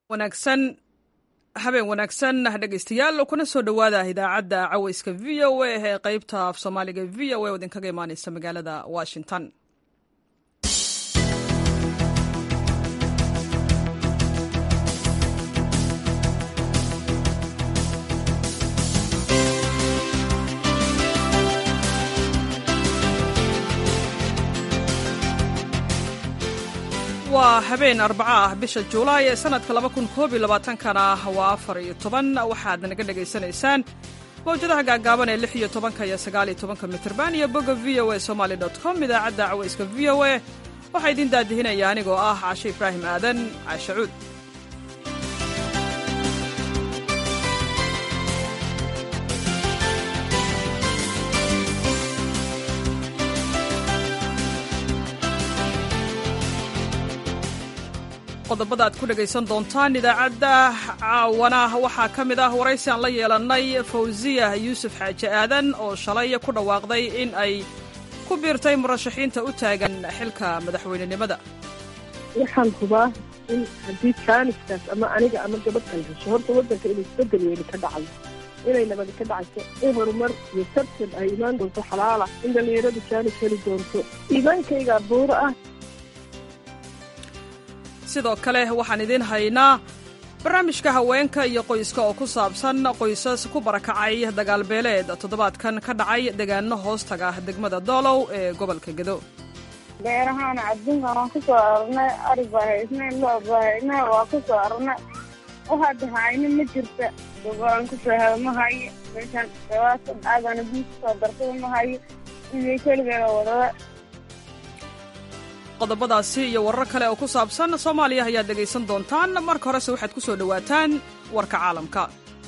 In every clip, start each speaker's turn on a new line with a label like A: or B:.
A: wanaagsan habeen wanaagsan dhegeystayaal kuna soo dhowaada idaacadda caweyska v o a ee qeybta af soomaaliga v o a oo idinkaga imaaneysa magaalada washington waa habeen arbaco ah bisha juulaay ee sanadka kana waa afar iyo toban waxaad naga dhegaysanaysaan mawjadaha gaagaaban ee lix iyo tobanka iyo sagaal iyo tobanka mitrban iyo bogga v o a somaly com idaacadda caweyska v o a waxaa idiin daadihinaya anigoo ah cashe ibraahim aadan caashe cuud qodobada aad ku dhegaysan doontaan idaacadda caawana waxaa ka mid ah waraysi aan la yeelannay fawsiya yuusuf xaaji aadan oo shalay ku dhawaaqday in ay ku biirtay murashaxiinta u taagan xilka madaxweynenimada
B: waxaan hubaa in haddii jaaniskaas ama aniga ama gabadhan hesho horta waddanka inay isbedel weyni ka dhacay inay nabadi ka dhacayso in horumar iyo tartan ay imaan doonto xalaala in dhallinyaradu jaanis heli doonto iimaankayga buuro ah
A: sidoo kale waxaan idiin haynaa barnaamijka haweenka iyo qoyska oo ku saabsan qoysas ku barakacay dagaalbeeleed toddobaadkan ka dhacay deegaano hoostaga degmada doolow ee gobolka gedo
C: beerahaan adduunkan waan ku soo ararnay ari baa haysnay loo baa haynay waa ku soo ararnay waxaad hayno ma jirta gobolaan kusoo helo ma hayo meeshaan dhawaatan aadana biis kusoo darsada ma hayo iyo keligeeda wadada
A: qodobadaasi iyo warar kale oo ku saabsan soomaaliya ayaad dhegaysan doontaan marka horese waxaad ku soo dhowaataan warka caalamka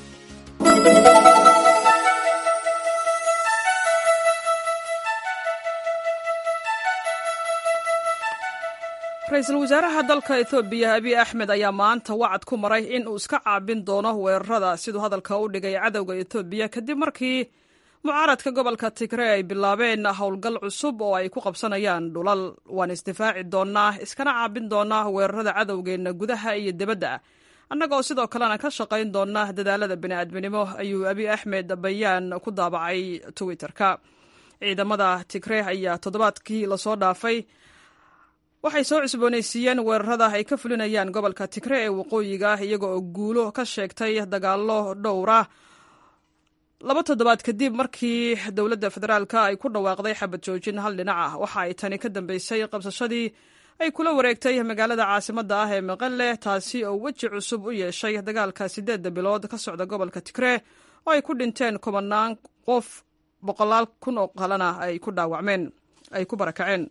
A: ra-iisul wasaaraha dalka ethoobiya abiy axmed ayaa maanta wacad ku maray in uu iska caabin doono weerarada siduu hadalka u dhigay cadowga ethoobiya kadib markii mucaaradka gobolka tigre ay bilaabeen howlgal cusub oo ay ku qabsanayaan dhulal waan isdifaaci doonnaa iskana caabin doonnaa weerarada cadowgeenna gudaha iyo dibadda annagoo sidoo kalena ka shaqayn doonna dadaalada bini'aadminimo ayuu abiy axmed bayaan ku daabacay twitter-ka ciidamada tigre ayaa toddobaadkii lasoo dhaafay waxay soo cusboonaysiiyeen weerarada ay ka fulinayaan gobolka tigre ee waqooyiga iyaga oo guulo ka sheegtay dagaallo dhowra laba toddobaad kadib markii dowladda federaalka ay ku dhawaaqday xabad joojin hal dhinac ah waxa ay tani ka dambeysay qabsashadii ay kula wareegtay magaalada caasimadda ah ee maqale taasi oo weji cusub u yeeshay dagaalka siddeedda bilood ka socda gobolka tigre oo ay ku dhinteen kumanaan qof boqolaal kun oo kalena ay ku dhaawacmeen ay ku barakaceen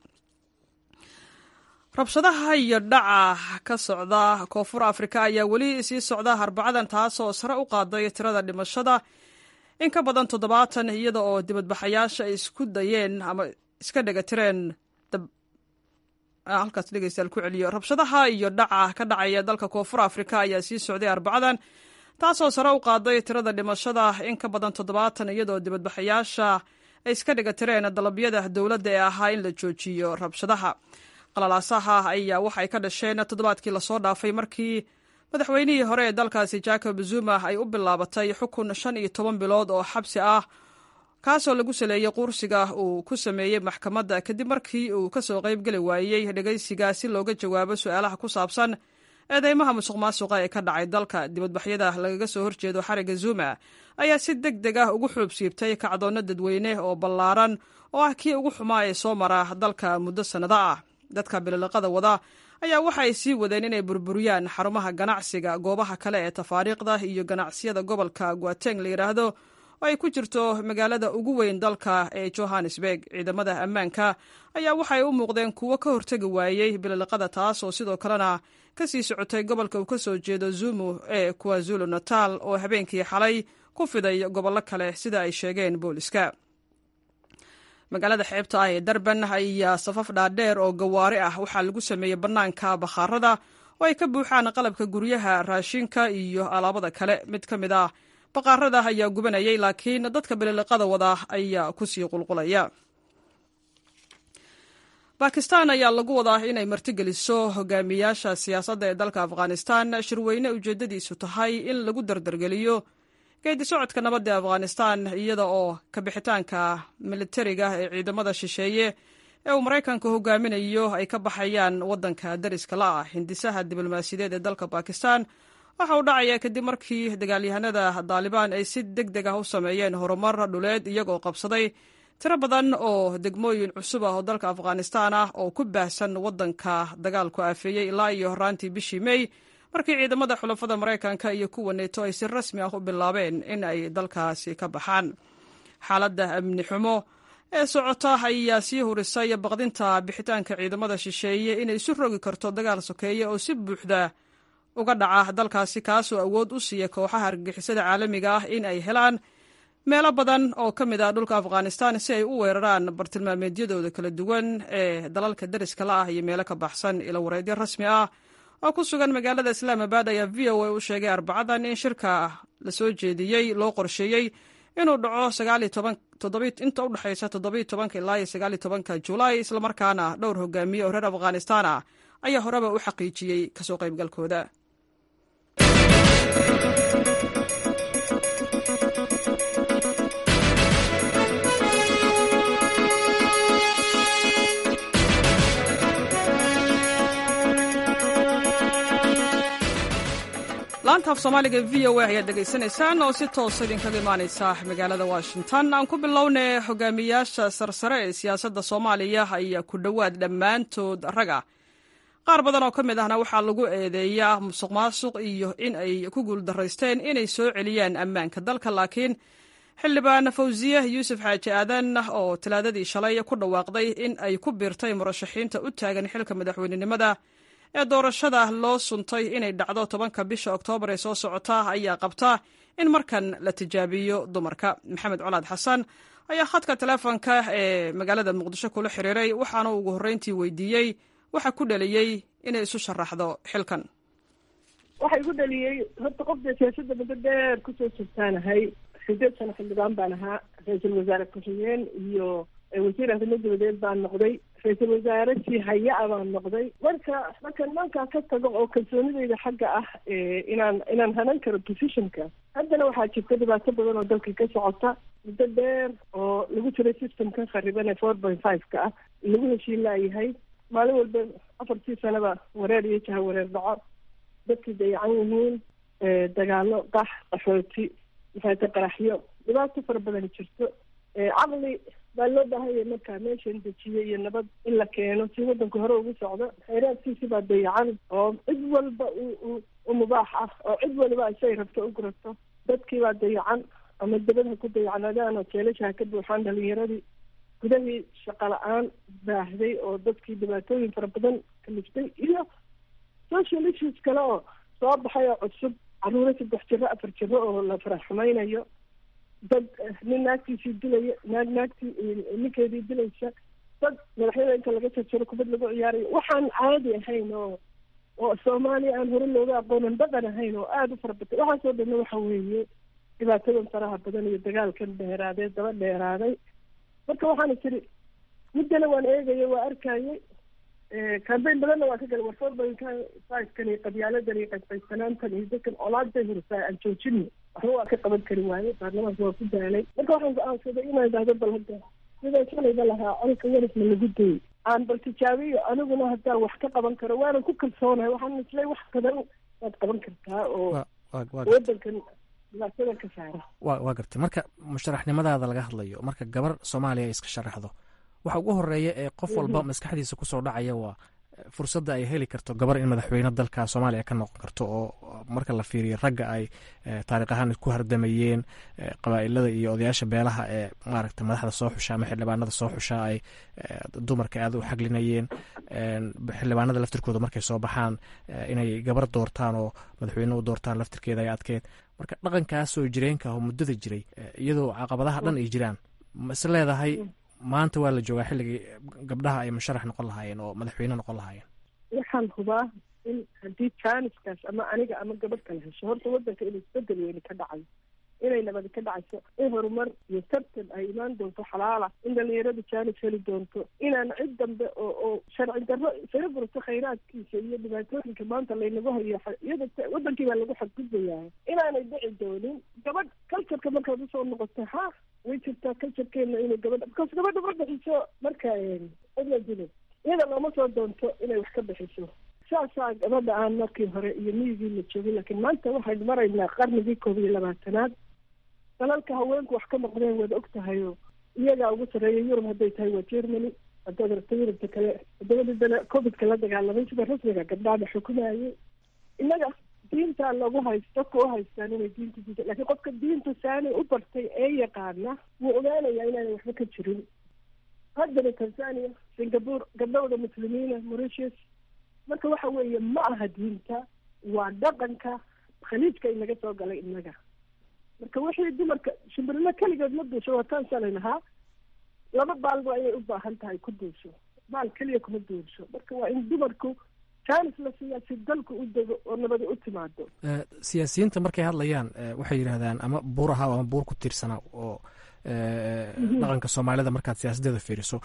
A: rabshadaha iyo dhaca ka socda koonfur afrika ayaa weli sii socda arbacadan taasoo sare u qaaday tirada dhimashada in ka badan toddobaatan iyada oo dibadbaxayaasha ay isku dayeen ama iska dhegatireen halkaas dhegeystayaal ku celiyo rabshadaha iyo dhaca ka dhacaya dalka koonfur afrika ayaa sii socday arbacadan taasoo sare u qaaday tirada dhimashada in ka badan toddobaatan iyadaoo dibadbaxayaasha ay iska dhegatireen dalabyada dowladda ee ahaa in la joojiyo rabshadaha qalalaasaha ayaa waxay ka dhasheen toddobaadkii lasoo dhaafay markii madaxweynihii hore ee dalkaasi jacob zuma ay u bilaabatay xukun shan iyo toban bilood oo xabsi ah kaasoo lagu saleeyey quursiga uu ku sameeyey maxkamadda kadib markii uu ka soo qayb geli waayey dhegaysiga si looga jawaabo su-aalaha ku saabsan eedeymaha musuq maasuqa ee ka dhacay dalka dibadbaxyada lagaga soo horjeedo xariga zuma ayaa si deg deg ah ugu xuub siibtay kacdoonno dadweyne oo ballaaran oo ah kii ugu xumaa ee soo mara dalka muddo sannado ah dadka bililiqada wada ayaa waxa ay sii wadeen inay burburiyaan xarumaha ganacsiga goobaha kale ee tafaariiqda iyo ganacsiyada gobolka guateng la yidhaahdo oo ay ku jirto magaalada ugu weyn dalka ee johannesburg ciidamada ammaanka ayaa waxay u muuqdeen kuwo ka hortegi waayey bililiqada taas oo sidoo kalena ka sii socotay gobolka uu ka soo jeedo zumu ee kwazulu natal oo habeenkii xalay ku fiday gobollo kale sida ay sheegeen booliska magaalada xeebta ah ee darban ayaa safaf dhaadheer oo gawaari ah waxaa lagu sameeyey bannaanka bakhaarada oo ay ka buuxaan qalabka guryaha raashinka iyo alaabada kale mid ka mid ah baqaarada ayaa gubanayay laakiin dadka bililiqada wada ayaa kusii qulqulaya bakistan ayaa lagu wadaa inay martigeliso hogaamiyaasha siyaasadda ee dalka afghanistan shirweyne ujeeddadiisu tahay in lagu dardargeliyo geedi socodka nabadda ee afghanistan iyada oo kabixitaanka militariga ee ciidamada shisheeye ee uu maraykanka hogaaminayo ay ka baxayaan waddanka dariska la ah hindisaha diblomaasiyadeed ee dalka bakistan waxa uu dhacaya kadib markii dagaalyahanada daalibaan ay si deg deg ah u sameeyeen horumar dhuleed iyagoo qabsaday tiro badan oo degmooyin cusub ah oo dalka afghanistan ah oo ku baahsan waddanka dagaalku aafeeyey ilaa iyo horaantii bishii mey markii ciidamada xulafada maraykanka iyo kuwa neeto ay si rasmi ah u bilaabeen in ay dalkaasi ka baxaan xaaladda amni xumo ee socota ayaa sii hurisay baqdinta bixitaanka ciidamada shisheeye inay isu rogi karto dagaal sokeeye oo si buuxda uga dhaca dalkaasi kaasoo awood u siiya kooxaha argagixisada caalamiga ah in ay helaan meelo badan oo ka mid ah dhulka afghanistan si ay u weeraraan bartilmaameedyadooda kala duwan ee dalalka dariska la ah iyo meelo ka baxsan ilo wareedyo rasmi ah oo ku sugan magaalada islaamabad ayaa v o a u sheegay arbacadan in shirka la soo jeediyey loo qorsheeyey inuu dhaco inta u dhexaysa toddobiyo tobanka ilaa iyo sagaaliyo tobanka julaay islamarkaana dhowr hogaamiye oo reer afghanistan ah ayaa horeba u xaqiijiyey kasoo qaybgalkooda laanta af soomaaliga v o a ayaad dhegaysanaysaan oo si toosa idinkaga imaanaysa magaalada washington aan ku bilownay hogaamiyaasha sarsare ee siyaasadda soomaaliya ayaa ku dhowaad dhammaantood rag ah qaar badan oo ka mid ahna waxaa lagu eedeeyaa musuq maasuq iyo in ay ku guuldaraysteen inay soo celiyaan ammaanka dalka laakiin xildhibaan fawsiye yuusuf xaaji aadan oo talaadadii shalay ku dhawaaqday in ay ku biirtay murashaxiinta u taagan xilka madaxweynenimada ee doorashada loo suntay inay dhacdo tobanka bisha oktoobar ee soo socota ayaa qabta in markan la tijaabiyo dumarka maxamed colaad xasan ayaa khadka teleefonka ee magaalada muqdisho kula xiriiray waxaana ugu horreyntii weydiiyey waxa ku dhaliyey inay isu sharaxdo xilkan
B: waxa igu dhaliyey horta qofda siyaasadda muddo dheer kusoo jirtaanahay sideed sano xildhibaan baan ahaa ra-iisul wasaare ku-xigeen iyo wasiir arrimo dabadeed baan noqday ra-iisul wasaare sii haya-a baan noqday marka marka nimankaa ka tago oo kalsoonideyda xagga ah inaan inaan hanan karo positionka haddana waxaa jirta dhibaato badan oo dalka ka socota muddo dheer oo lagu jiray systemkan khariban ee four point five ka ah lagu heshiin laayahay maalin walba afartii sanaba wareer iyo jaha wareer dhaco dadkii dayacan yihiin dagaalo qax qaxooti maxaata qaraxyo dhibaato fara badan jirto caqli baa loo baahanya markaa meeshan dejiyo iyo nabad in la keeno si waddanka hore ugu socdo khayraadkiisi baa dayacan oo cid walba u mubaax ah oo cid waliba isay rabto u gurato dadkii baa dayacan ama dabadha ku dayacnadaan oo jeelashaha ka buuxaan dhalinyaradii gudahii shaqo la-aan baahday oo dadkii dhibaatooyin fara badan kaliftay iyo social issues kale oo soo baxay oo cusub caruuro saddex jiro afar jiro oo la farax xumaynayo dad nin naagtiisii dilaya naag naagtii ninkeedii dilaysa dad madaxyada inta laga jarjaro kubad lagu ciyaarayo waxaan caadi ahayn oo oo soomaaliya aan hore looga aqoonan dhaqan ahayn oo aada u fara batay waxaasoo dhanna waxa weeye dhibaatadan faraha badan iyo dagaalkan dheeraadee daba dheeraaday marka waxaana tiri muddana waan eegaya waa arkayay kambeyn badanna waa ka galay warforbankan iyo qabyaaladan iyo qaysqaysanaantan iyo dadkan olaada hursaa aan joojino waxba waa ka qaban kari waaye baarlamaanka waa ku daalay marka waxaan go-aansaday inaan idhahdo bal hadda sidaan shalayba lahaa colka warifna lagu dayay aan bal tijaabiyo aniguna haddaan wax ka qaban karo waanan ku kalsoonahay waxaan islay wax badan waad qaban kartaa oo wadankan dhibaatada ka saara
D: wa waa gartay marka musharaxnimadaada laga hadlayo marka gabar soomaaliya ay iska sharaxdo waxa ugu horeeya ee qof walba maskaxdiisa kusoo dhacaya waa fursadda ay heli karto gabar in madaxweyne dalka soomaaliya ka noqon karto oo marka la fiiriyo ragga ay taariikh ahaan ku hardamayeen qabaa'ilada iyo odayaasha beelaha ee maaragta madaxda soo xusha ama xildhibaanada soo xusha ay dumarka aada u xaglinayeen xildhibaanada laftirkooda markay soo baxaan inay gabar doortaan oo madaxweyne u doortaan laftirkeeda ay adkeed marka dhaqankaas oo jireenka oo muddada jiray iyadoo caqabadaha dhan ay jiraan ma is leedahay maanta waa la joogaa xilligii gabdhaha ay musharax noqon lahaayeen oo madaxweyne noqon lahaayeen
B: waxaan hubaa in haddii jaaniskaas ama aniga ama gabadh kala hesho horta waddanka inuu isbedel weyni ka dhacayo inay nabadi ka dhacayso in horumar iyo tartan ay imaan doonto xalaala in dhalinyaradu jaanis heli doonto inaan cid dambe oo oo sharci darro isaga gurto khayraadkiisa iyo dhibaatooyinka maanta laynagu hayo iyada wadankii baa lagu xadgudbayaa inaanay dhici doonin gabadh cultureka markaad usoo noqoto ha way jirtaa culturekeena inay gabadha because gabadha ma bixiso marka cidla dilo iyada looma soo doonto inay wax ka bixiso saasaa gabadha aan markii hore iyo miyigii la joogin laakiin maanta waxaynu maraynaa qarnigii koob iyo labaatanaad dalalka haweenku wax ka noqdeen waad og tahayo iyagaa ugu sarreeya yurub hadday tahay waa germany haddaad rabto yurubta kale waddamadii dale covidka la dagaalamay sida rasmiga gabdhaada xukumayay innaga diintaa lagu haysto dadka u haystaan inay diinta diinta lakiin qofka diinta saani u bartay ee yaqaana wuu ogaanayaa inaanay waxba ka jirin haddana tanzania singapore gabdhowda muslimiina mauritius marka waxa weeye ma aha diinta waa dhaqanka khaliijka inaga soo galay innaga marka wixii dumarka shimbirilo keligeed ma duusho waa taan shalay lahaa laba baalba ayay u baahan tahay ku duusho baal keliya kuma duusho marka waa in dumarku jaanis la siiyaa si dalku u dego oo nabadi u timaado
D: siyaasiyiinta markay hadlayaan waxay yidhahdaan ama buur ahaa ama buur ku tiirsanaa oo dhaqanka soomaalida markaad siyaasadeeda fiiriso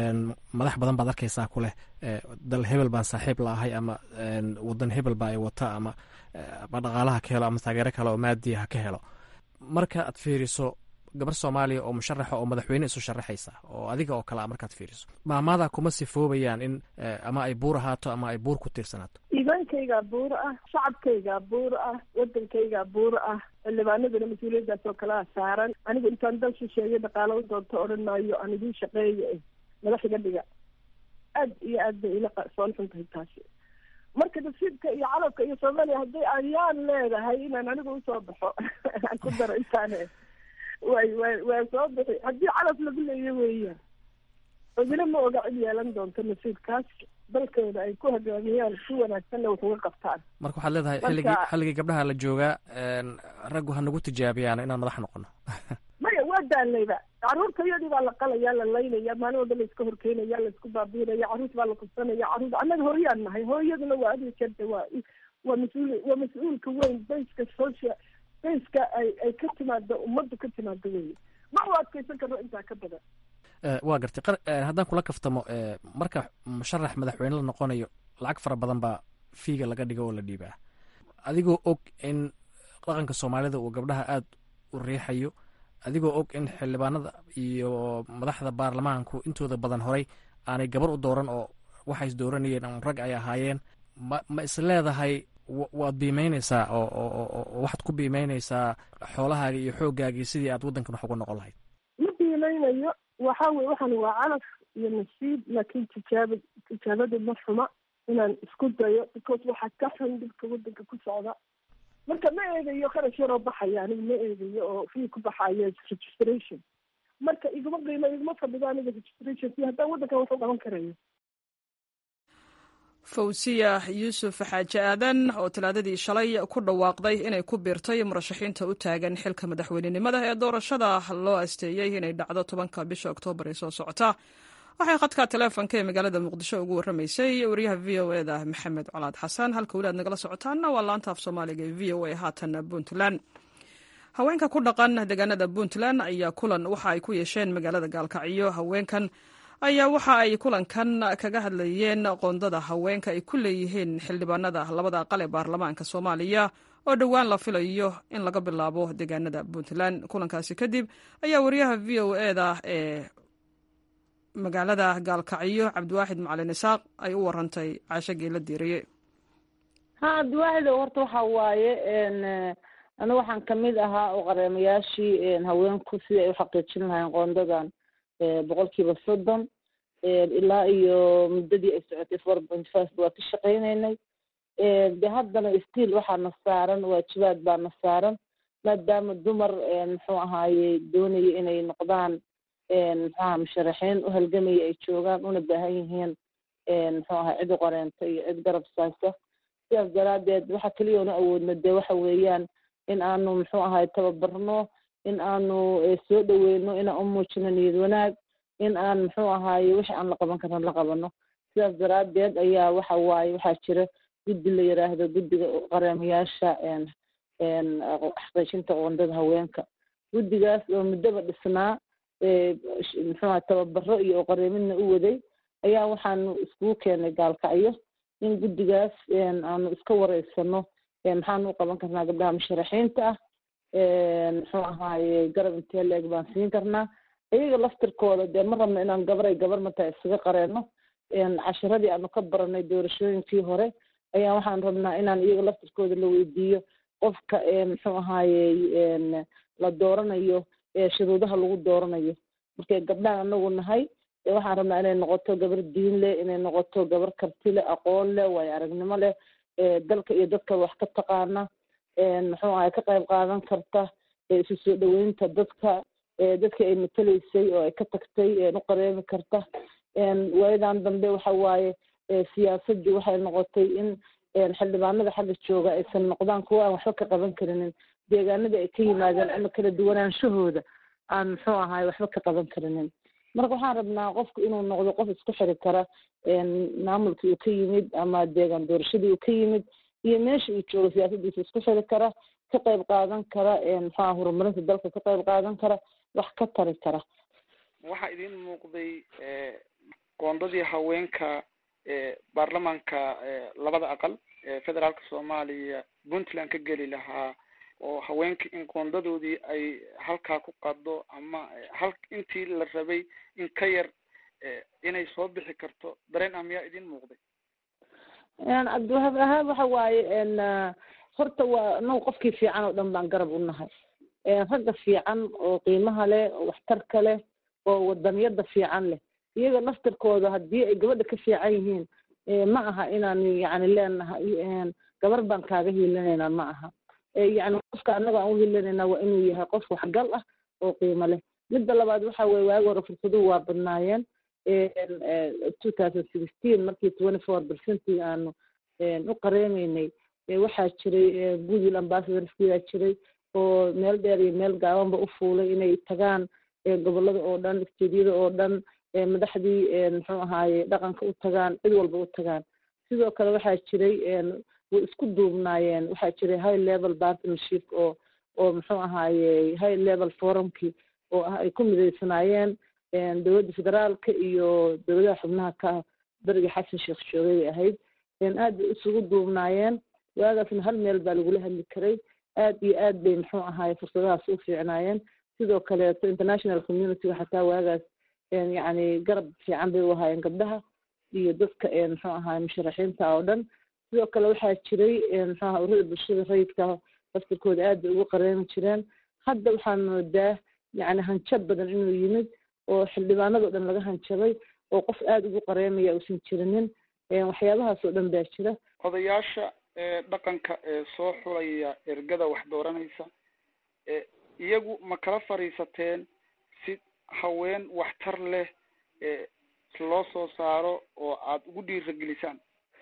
D: madax badan baad arkaysaa ku leh dal hebel baan saaxiib la ahay ama wadan hebel ba ay wata ama ama dhaqaalaha ka helo ama taageero kale oo maadiya ha ka helo marka aad fiiriso gabar soomaaliya oo musharaxa oo madaxweyne isu sharaxaysa oo adiga oo kale a markaad fiiriso maamada kuma sifoobayaan in ama ay buur ahaato ama ay buur ku tiirsanaato
B: iimaankaygaa buur ah shacabkaygaa buur ah wadankaygaa buur ah xildhibaanadana mas-uuliyaddaas oo kalea saaran anigu intaan dal shisheeye dhaqaalo u doonto odhan maayo aan idiin shaqeeya madax iga dhiga aad iyo aad bay ila soon xun tahay taasi marka nasiibka iyo calabka iyo soomaaliya haddii ayaan leedahay inaan anigu usoo baxo aan ku daro intaane way way waa soo bixi haddii calaf lagu leeyo weeyaan cidina ma oga cid yeelan doonto nasiibkaas dalkooda ay ku hogaamiyaan si wanaagsanna wax uga qabtaan
D: marka waxaad leedahay xilligii xilligii gabdhaha la joogaa raggu ha nagu tijaabiyaan inaan madax noqono
B: maya waa daalayba carruurta iyadii baa la qalaya la laynaya maalin walba la iska horkeynaya la isku baabiinaya carruurta baa la kubsanaya carruurta annaga hooyaan nahay hooyaduna waa adiga jeerta waa waa mas-uul waa mas-uulka weyn bayska social bayska ay ay ka timaado ummaddu ka timaado weye ma u adkaysan karno intaa ka badan
D: waa gartay haddaan kula kaftamo marka musharax madaxweyne la noqonayo lacag fara badan baa fiiga laga dhigo oo la dhiibaa adigoo og in dhaqanka soomaalida uu gabdhaha aada u riixayo adigoo og in xildhibaanada iyo madaxda baarlamaanku intooda badan horay aanay gabar u dooran oo waxay is dooranayeen ama rag ay ahaayeen ma ma is leedahay waad biimeyneysaa oo oo waxaad ku biimeyneysaa xoolahaaga iyo xooggaagii sidii aad waddankan wax uga noqon lahayd
B: ma biimeynayo waxa weye waxaan waa calaf iyo nasiib laakiin tijaaba tijaabadu ma xuma inaan isku dayo because waxaa ka xun dhibka waddanka ku socda marka ma eegayo kharash yaroo baxaya aniga ma eegayo oo fii ku baxayo registration marka iguma qiimo iguma fadhido aniga registration si haddaan waddankan wax u qaban karayo
A: fawsiya yuusuf xaaji aadan oo talaadadii shalay ku dhawaaqday inay ku biirtay murashaxiinta u taagan xilka madaxweynenimada ee doorashada loo asteeyey inay dhacdo tobanka bisha oktoobar ee soo socota waxay khadka taleefonka ee magaalada muqdisho ugu warramaysay wariyaha v o e da maxamed colaad xasan halka weli aad nagala socotaanna waa laanta af soomaaliga ee v o a haatan puntland haweenka ku dhaqan deegaanada puntland ayaa kulan waxa ay ku yeesheen magaalada gaalkacyo haweenkan ayaa waxa ay kulankan kaga hadlayeen qoondada haweenka ay ku leeyihiin xildhibaanada labada aqal ee baarlamaanka soomaaliya oo dhowaan la filayo in laga bilaabo deegaanada puntland kulankaasi kadib ayaa wariyaha v o e da ee magaalada gaalkacyo cabdiwaaxid macalin isaaq ay u warantay caasho geela diiriye
E: ha cabdiwaaxido horta waxa waaye aniga waxaan kamid ahaa oo qareemayaashii haweenku sidai ay uxaqiijin lahayn qoondadan boqolkiiba soddon ilaa iyo muddadii ay socotay four point five waa ka shaqaynaynay de haddana stiil waxaana saaran waajibaad baana saaran maadaama dumar muxuu ahaaye doonaya inay noqdaan muxuaha musharaxiin u halgamaya ay joogaan una baahan yihiin muxuu ahaa cid u qareenta iyo cid garab saasa sidaas daraadeed waxa keliya una awoodno dee waxa weeyaan in aanu muxuu ahaye tababarno in aanu soo dhaweyno inaan u muujino niyad wanaag in aan muxuu ahaaye wixii aan la qaban karno la qabano sidaas daraadeed ayaa waxa waaye waxaa jira guddi la yiraahdo guddiga qareemayaasha xaqiijinta qoondada haweenka guddigaas oo muddoba dhisnaa muxuuha tababaro iyo oqareemidna u waday ayaa waxaanu iskugu keenay gaalkacyo in guddigaas aanu iska wareysano maxaanu u qaban karnaa gabdhaha musharaxiinta ah muxuu ahaaye garab intee la-eg baan siin karnaa iyaga laftirkooda dee ma rabno inaan gabaray gabar mataa isaga qareeno cashiradii aanu ka baranay doorashooyinkii hore ayaa waxaan rabnaa inaan iyaga laftirkooda la weydiiyo qofka muxuu ahaaye la dooranayo shuruudaha lagu dooranayo markay gabdhahan anagu nahay waxaan rabnaa inay noqoto gabar diin leh inay noqoto gabar karti leh aqoon leh waayo aragnimo leh dalka iyo dadka wax ka taqaana muxuu ahay ka qayb qaadan karta isu soo dhaweynta dadka dadka ay mateleysay oo ay ka tagtay u qareemi karta waayadan dambe waxa waaye siyaasadii waxay noqotay in xildhibaanada xagga jooga aysan noqdaan kuwa aan waxba ka qaban karinin deegaanada ay ka yimaadeen ama kala duwanaanshahooda aan muxuu ahaay waxba ka qaban karinin marka waxaan rabnaa qofku inuu noqdo qof isku xiri kara maamulkii uu ka yimid ama deegaan doorashadii uu ka yimid iyo meesha uu joogo siyaasadiisa isku xiri kara ka qayb qaadan kara muxuaha horumarinta dalka ka qayb qaadan kara wax ka tari kara
F: waxaa idiin muuqday qoondadii haweenka baarlamaanka labada aqal ee federaalka soomaaliya puntland ka geli lahaa oo haweenka in qoondadoodii ay halkaa ku qado ama hal intii la rabay in ka yar inay soo bixi karto dareen ah miyaa idiin muuqday
E: cabdiwahaab ahaan waxa waaye horta waa anagu qofkii fiican oo dhan baan garab u nahay ragga fiican oo qiimaha leh oo waxtarka leh oo wadaniyada fiican leh iyaga laftirkooda haddii ay gabadha ka fiican yihiin ma aha inaan yani leenahay gabar baan kaaga hiilinaynaa ma aha yani qofka annaga aan uhiilinaynaa waa inuu yahay qof waxgal ah oo qiimo leh midda labaad waxa weye waagi hore fursaduhu waa badnaayeen two thousand sixteen markii twenty four percentig aanu u qareemaynay waxaa jiray goodwill ambassadorskiyaa jiray oo meel dheer iyo meel gaabanba u fuulay inay tagaan gobolada oo dhan isteedyada oo dhan madaxdii muxuu ahaaye dhaqanka u tagaan cid walba u tagaan sidoo kale waxaa jiray way isku duubnaayeen waxaa jiray high level partnership oo oo muxuu ahaaye high level forumkii oo ah ay ku midaysanaayeen dowladda federaalka iyo dowladaha xubnaha ka ah beriga xasan sheekh joogay bay ahayd aad bay isugu duubnaayeen waagaasna hal meel baa lagula hadli karay aad iyo aad bay muxuu ahaaye fursadahaas u fiicnaayeen sidoo kaleeto international communityga xataa waagaas yacni garab fiican bay u ahaayeen gabdhaha iyo dadka muxuu ahaay musharaxiinta oo dhan sidoo kale waxaa jiray muxuu aha urada bulshada rayidka laftirkooda aad bay ugu qareemi jireen hadda waxaan moodaa yacni hanjab badan inuu yimid oo xildhibaanadao dhan laga hanjabay oo qof aada ugu qareemaya uusan jirinin waxyaabahaas oo dhan baa jira
F: odayaasha dhaqanka ee soo xulaya ergada wax dooranaysa iyagu ma kala fadhiisateen si haween waxtar leh loo soo saaro oo aada ugu dhiiragelisaan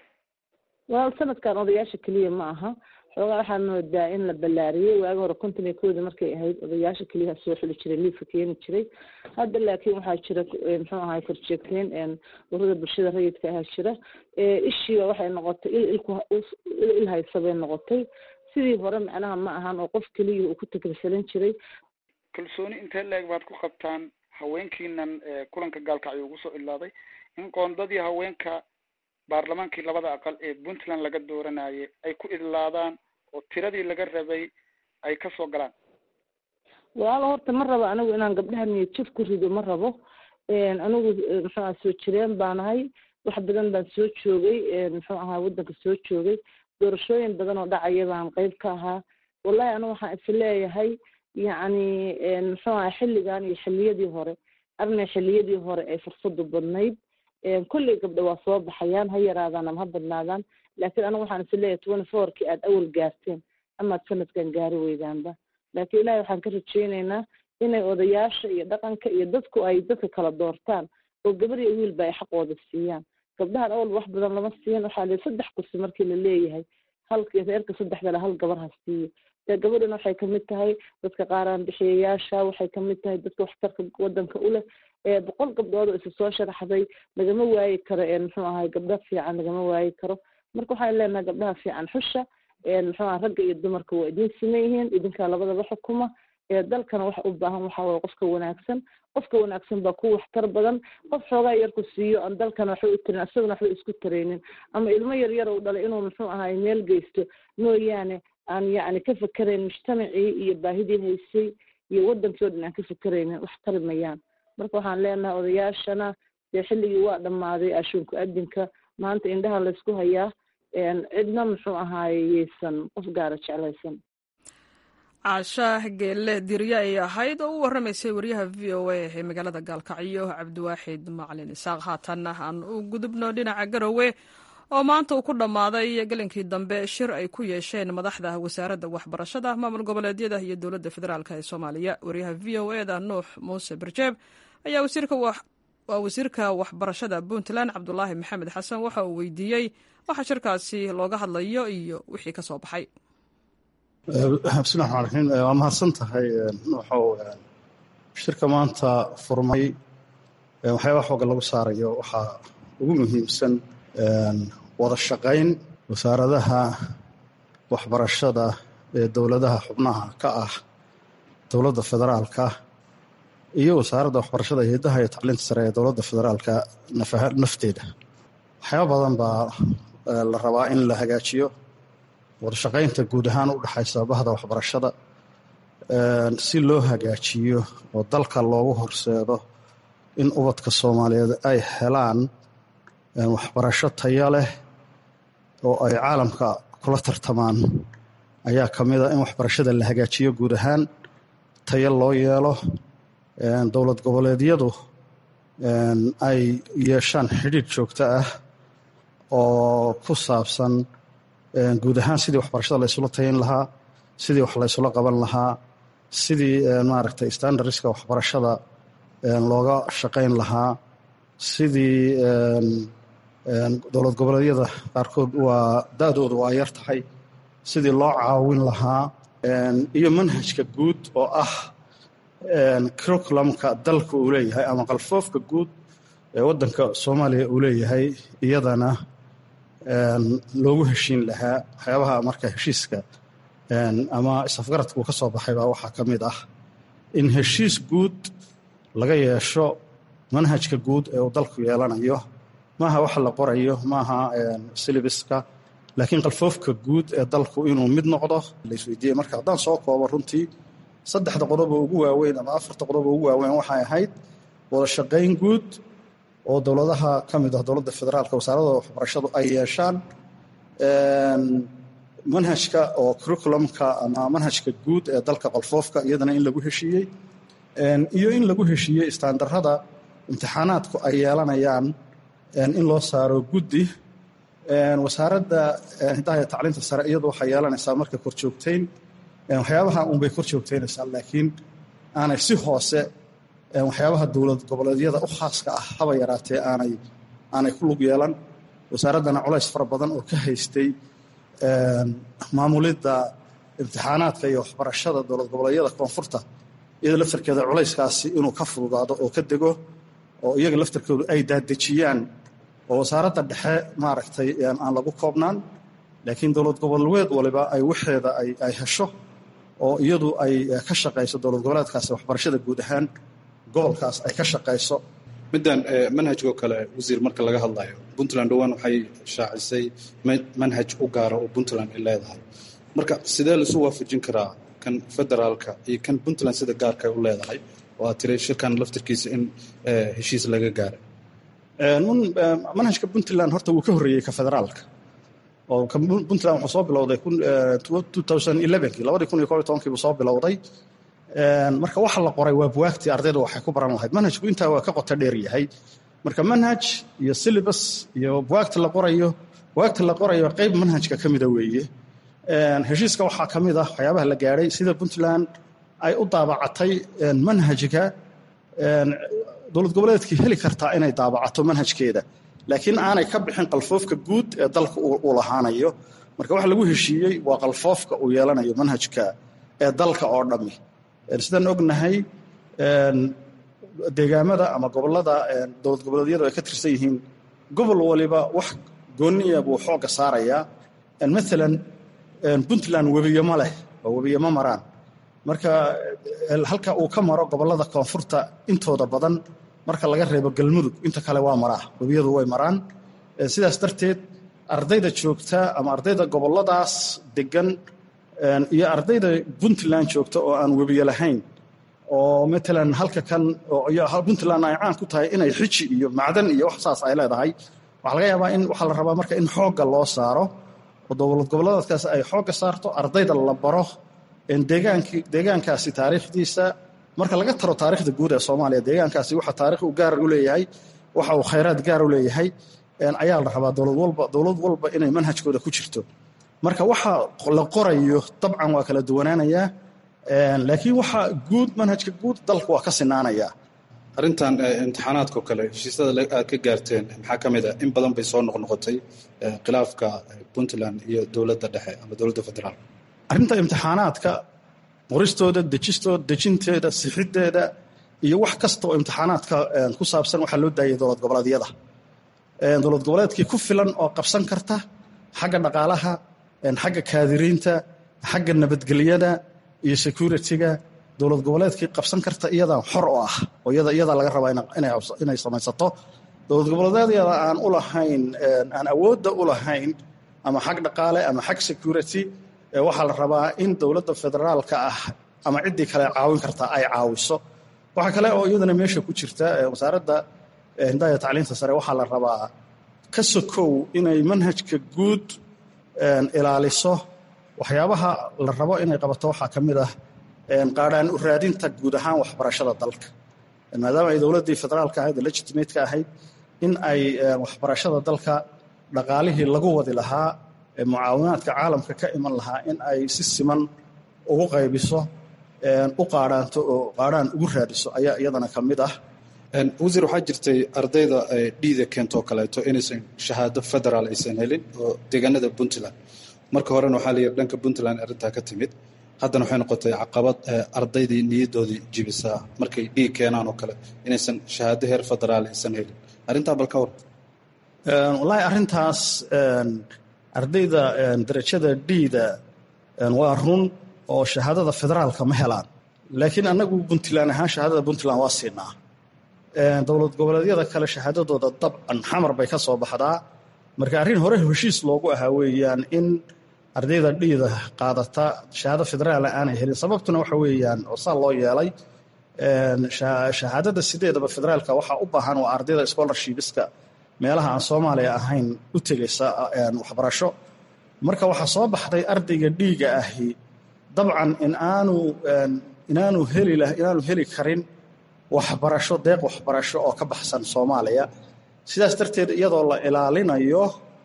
E: waa sanadkan odayaasha keliya ma aha xoogaa waxaa moodaa in la ballaariyey waagi hore konton iyo kowda markay ahayd odayaasha keliya soo xuli jiray liiska keeni jiray hadda laakiin waxaa jira muxuu ahay korjeegteen urada bulshada rayidka ahaa jira ishiiba waxay noqotay il ilku il haysa bay noqotay sidii hore macnaha ma ahan oo qof keliya uu ku takrisalan jiray
F: kalsooni intee la-eg baad ku qabtaan haweenkiinan kulanka gaalkacyo ugu soo ilaaday in qoondadii haweenka baarlamaankii labada aqal ee puntland laga dooranayay ay ku idlaadaan oo tiradii laga rabay ay kasoo galaan
E: walaalo horta ma rabo anigu inaan gabdhaha niyad jaf ku rido ma rabo anigu muxuu aha soo jireen baanahay wax badan baan soo joogay muxuu ahaa waddanka soo joogay doorashooyin badan oo dhacaya baan qeyb ka ahaa wallahi anigu waxaan is leeyahay yacni muxuu aha xilligan iyo xilliyadii hore arnay xilliyadii hore ay fursadu badnayd kolley gabdho waa soo baxayaan ha yaraadaan ama ha badnaadaan laakiin anigu waxaan is leeyahay twenty fourkii aada awal gaarteen amaad sanadkan gaari weydaanba laakiin ilahi waxaan ka rajaynaynaa inay odayaasha iyo dhaqanka iyo dadku ay dadka kala doortaan oo gabar iyo wiilba ay xaqooda siiyaan gabdhahan awal wax badan lama siin waxaa la saddex kursi markii la leeyahay halka reerka saddexdale hal gabar ha siiyo dee gabadhana waxay kamid tahay dadka qaaraan bixiyayaasha waxay kamid tahay dadka waxtarka wadanka u leh boqol gabdhood oo isa soo sharaxday lagama waayi karo muxuu ahay gabdho fiican lagama waayi karo marka waxaan leenahay gabdhaha fiican xusha muxuu aha ragga iyo dumarka waa idin siman yihiin idinkaa labadaba xukuma dalkana waxa u baahan waxa waye qofka wanaagsan qofka wanaagsan baa ku waxtar badan qof xoogaa yarku siiyo aan dalkana waxba u tarin asagana waxba isku taraynin ama ilmo yar yar uu dhalay inuu muxuu ahaay meel geysto mooyaane aan yacni ka fakerayn mujtamacii iyo baahidii haysay iyo wadankii o dhan aan ka fakeraynin wax tari mayaan marka waxaan leenahay odayaashana dee xilligii waa dhammaaday ashuunku adinka maanta indhaha laysku hayaa cidna muxuu ahaaye yeysan qof gaara jeclaysan
A: caashaah geelle dirye ay ahayd oo u warramaysay wariyaha v o a ee magaalada gaalkacyo cabdiwaaxid macalin isaaq haatanna aan u gudubno dhinaca garowe oo maanta uu ku dhammaaday gelinkii dambe shir ay ku yeesheen madaxda wasaaradda waxbarashada maamul goboleedyada iyo dowladda federaalk ee soomaaliya wariyaha v o eda nuux muuse barjeeb ayaa waa wasiirka waxbarashada puntland cabdulaahi maxamed xasan waxa uu weydiiyey waxa shirkaasi looga hadlayo iyo wixii ka soo baxay
G: bismillahi raxmaan raxiim waa mahadsan tahay wuxuu shirka maanta furmay waxyaaba xooga lagu saarayo waxaa ugu muhiimsan wada shaqayn wasaaradaha waxbarashada ee dowladaha xubnaha ka ah dowladda federaalka iyo wasaaradda waxbarashada hidaha iyo tacliinta sare ee dowladda federaalka nafteeda waxyaaba badan baa la rabaa in la hagaajiyo wada shaqaynta guud ahaan u dhexaysa bahda waxbarashada si loo hagaajiyo oo dalka loogu horseedo in ubadka soomaaliyeed ay helaan waxbarasho tayo leh oo ay caalamka kula tartamaan ayaa ka mid a in waxbarashada la hagaajiyo guud ahaan tayo loo yeelo dowlad goboleedyadu ay yeeshaan xidhiidh joogto ah oo ku saabsan guud ahaan sidii waxbarashada laysula tayin lahaa sidii wax laysula qaban lahaa sidii maaragtay standardska waxbarashada looga shaqayn lahaa sidii dowlad goboleedyada qaarkood waa da-doodu waa yar tahay sidii loo caawin lahaa iyo manhajka guud oo ah curriculumka dalka uu leeyahay ama qalfoofka guud ee waddanka soomaaliya uu leeyahay iyadana loogu heshiin lahaa waxyaabaha marka heshiiska ama isafgaradka uu ka soo baxay baa waxaa ka mid ah in heshiis guud laga yeesho manhajka guud ee uu dalku yeelanayo maaha waxa la qorayo maaha silibiska laakiin qalfoofka guud ee dalku inuu mid noqdo laisweydiiyey marka haddaan soo koobo runtii saddexda qodob oo ugu waaweyn ama afarta qodob oo ugu waaweyn waxay ahayd wada shaqayn guud oo dowladaha ka mid ah dowladda federaalka wasaaradda waxbarashadu ay yeeshaan manhajka oo curriculumka ama manhajka guud ee dalka qalfoofka iyadana in lagu heshiiyey iyo in lagu heshiiyey istaandarada imtixaanaadku ay yeelanayaan in loo saaro guddi wasaaradda hidaha iyo tacliinta sare iyadu waxay yeelanaysaa marka korjoogtayn waxyaabaha unbay kor joogtaynaysaa laakiin aanay si hoose waxyaabaha dowlad goboleedyada u khaaska ah haba yaraatee aanay aanay ku lug yeelan wasaaraddana culays fara badan oo ka haystay maamulidda imtixaanaadka iyo waxbarashada dowlad goboleedyada koonfurta iyada laftarkeeda culayskaasi inuu ka fududaado oo ka dego oo iyaga laftarkoodu ay daadejiyaan oo wasaaradda dhexe maaragtay aan lagu koobnaan laakiin dowlad goboleed waliba ay waxeeda ay hesho oo iyadu ay ka shaqayso dowlad goboleedkaasi waxbarashada guud ahaan gobolkaas ay ka shaqayso
H: middan manhajkoo kale wasiir marka laga hadlayo puntland dhowaan waxay shaacisay manhaj u gaara oo puntland ay leedahay marka sidee laisu waafajin karaa kan federaalka iyo kan puntland sida gaarka u leedahay oo aad tiri shirkan laftirkiisa in heshiis laga gaaray
G: manhajka puntland horta wuu ka horreeyey ka federaalka oo puntland wuxuu soo bilowday kii labadii kun iyo koob iyo tobankii buu soo bilowday marka waxa la qoray waa buwaagtii ardayda waxay ku baran lahayd manhajku intaa waa ka qoto dheer yahay marka manhaj iyo syllabus iyo buwaagta la qorayo buwaagta la qorayo qayb manhajka ka mida weeye heshiiska waxaa ka mid ah waxyaabaha la gaadhay sida puntland ay u daabacatay manhajka dowlad goboleedkii heli kartaa inay daabacato manhajkeeda laakiin aanay ka bixin qalfoofka guud ee dalka uu lahaanayo marka waxa lagu heshiiyey waa qalfoofka uu yeelanayo manhajka ee dalka oo dhammi sidaan ognahay deegaamada ama gobolada dowlad goboleedyadu ay ka tirsan yihiin gobol waliba wax gooniya buu xoogga saarayaa maalan puntland webiyo ma leh oo webiyo ma maraan marka halka uu ka maro gobollada koonfurta intooda badan marka laga reebo galmudug inta kale waa maraa webiyadu way maraan sidaas darteed ardayda joogta ama ardayda gobolladaas degan iyo ardayda puntland joogta oo aan webiyo lahayn oo matalan halka kan puntland ay caan ku tahay inay xiji iyo macdan iyo wax saas ay leedahay waxaa laga yaabaa in waxaa la rabaa marka in xoogga loo saaro oo dowlad gobolladaadkaas ay xoogga saarto ardayda la baro deegaankaasi taariikhdiisa marka laga taro taarikhda guud ee soomaaliya deegaankaasi waxa taarikh u gaar u leeyahay waxa uu khayraad gaar u leeyahay ayaa la rabaa dowlad walba dowlad walba inay manhajkooda ku jirto marka waxa la qorayo dabcan waa kala duwanaanayaa laakiin waxa guud manhajka guud dalka waa ka sinaanayaa
H: arrintan imtixaanaadkao kale heshiisyada aad ka gaarteen maxaa ka mid a in badan bay soo noqnoqotay khilaafka puntland iyo dowladda dhexe ama dowladda federaal
G: arrinta imtixaanaadka qoristooda dejistooda dejinteeda sixiddeeda iyo wax kasta oo imtixaanaadka ku saabsan waxaa loo daayay dowlad goboleedyada dowlad goboleedkii ku filan oo qabsan karta xagga dhaqaalaha xagga kaadiriinta xagga nabadgelyada iyo security-ga dowlad goboleedkii qabsan karta iyadaa xor oo ah oo iyadaa laga rabaa inay samaysato dowlad goboleedyada aan u lahayn aan awoodda u lahayn ama xag dhaqaale ama xag security waxaa la rabaa in dowladda federaalka ah ama ciddii kale caawin kartaa ay caawiso waxaa kale oo iyadana meesha ku jirta wasaaradda hindaya tacliinta sare waxaa la rabaa ka sokow inay manhajka guud ilaaliso waxyaabaha la rabo inay qabato waxaa ka mid ah qaadhaan u raadinta guud ahaan waxbarashada dalka maadaama ay dowladdii federaalka ahayd legitimate-ka ahayd in ay waxbarashada dalka dhaqaalihii lagu wadi lahaa mucaawinaadka caalamka ka iman lahaa in ay si siman ugu qaybiso u qaadhaanto oo qaadhaan ugu raadiso ayaa iyadana ka mid ah
H: wasiir waxaa jirtay ardayda dhiida keentoo kaleeto inaysan shahaado federaal aysan helin oo deegaanada puntland marka horena waxaa la yidhi dhanka puntland arrintaa ka timid haddana waxay noqotay caqabad ardaydii niyaddoodii jibisaa markay dhiig keenaan oo kale inaysan shahaado heer federaal aysan helin arrintaa bal ka war
G: wallaahi arrintaas ardayda darajada dhiida waa run oo shahaadada federaalka ma helaan laakiin annagu puntland ahaan shahaadada puntland waa siinaa dowlad goboleedyada kale shahaadadooda dabcan xamar bay ka soo baxdaa marka arrin hore heshiis loogu ahaa weeyaan in ardayda dhiida qaadata shahaado federaala aanay helin sababtuna waxa weeyaan oo saa loo yeelay shahaadada sideedaba federaalka waxaa u baahan waa ardayda scholarshipiska meelaha aan soomaaliya ahayn u tegaysa waxbarasho marka waxaa soo baxday ardayga dhiiga ahi dabcan in aanu inaanu heli inaanu heli karin waxbarasho deeq waxbarasho oo ka baxsan soomaaliya sidaas darteed iyadoo la ilaalinayo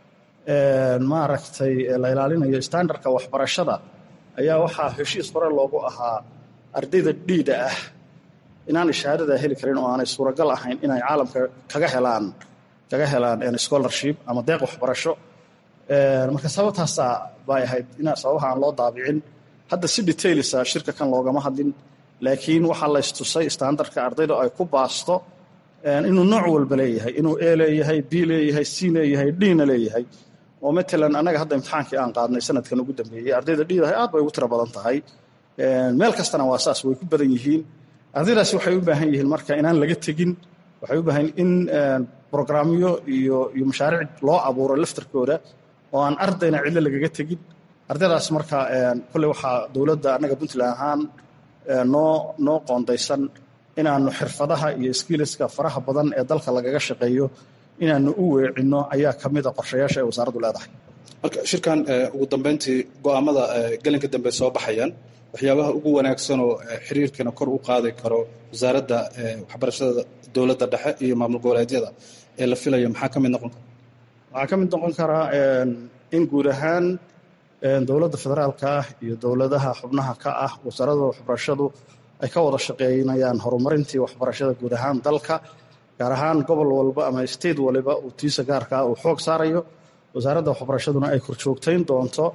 G: maaragtay la ilaalinayo standardka waxbarashada ayaa waxaa heshiis hore loogu ahaa ardayda dhiida ah inaanay shahaadada heli karin oo aanay suuragal ahayn inay caalamka kaga helaan kaga helaan scholarship ama deeq waxbarasho marka sababtaasaa bay ahayd in sababaha aan loo daabicin hadda si detailisa shirka kan loogama hadlin laakiin waxaa laystusay standardka ardayda ay ku baasto inuu nooc walba leeyahay inuu e leeyahay b leeyahay c leeyahay dna leeyahay oo matalan annaga hadda imtixaankii aan qaadnay sanadkan ugu dambeeyey ardayda dhiidahay aad bay ugu tiro badan tahay meel kastana waa saas way ku badan yihiin ardaydaasi waxay u baahan yihiin marka inaan laga tegin waxay u baahan in brograamyo iyo iyo mashaariic loo abuuro laftarkooda oo aan ardayna cidlo lagaga tegin ardaydaas marka kolley waxaa dowladda annaga puntland ahaan noo noo qoondaysan inaanu xirfadaha iyo skiliska faraha badan ee dalka lagaga shaqeeyo inaanu u weecinno ayaa ka mid a qorshayaasha ay wasaaraddu leedahay
H: marka shirkan ugu dambeyntii go'aamada gelinka dambe soo baxayaan waxyaabaha ugu wanaagsanoo xiriirkana kor u qaadi karo wasaaradda waxbarashada dowladda dhexe iyo maamul goboleedyada ee la filayo maxaa ka mid noqon kara
G: waxaa ka mid noqon karaa in guud ahaan dowladda federaalka ah iyo dowladaha xubnaha ka ah wasaaradda waxbarashadu ay ka wada shaqeynayaan horumarintii waxbarashada guud ahaan dalka gaar ahaan gobol walba ama state waliba uu tiisa gaarka ah uu xoog saarayo wasaaradda waxbarashaduna ay korjoogtayn doonto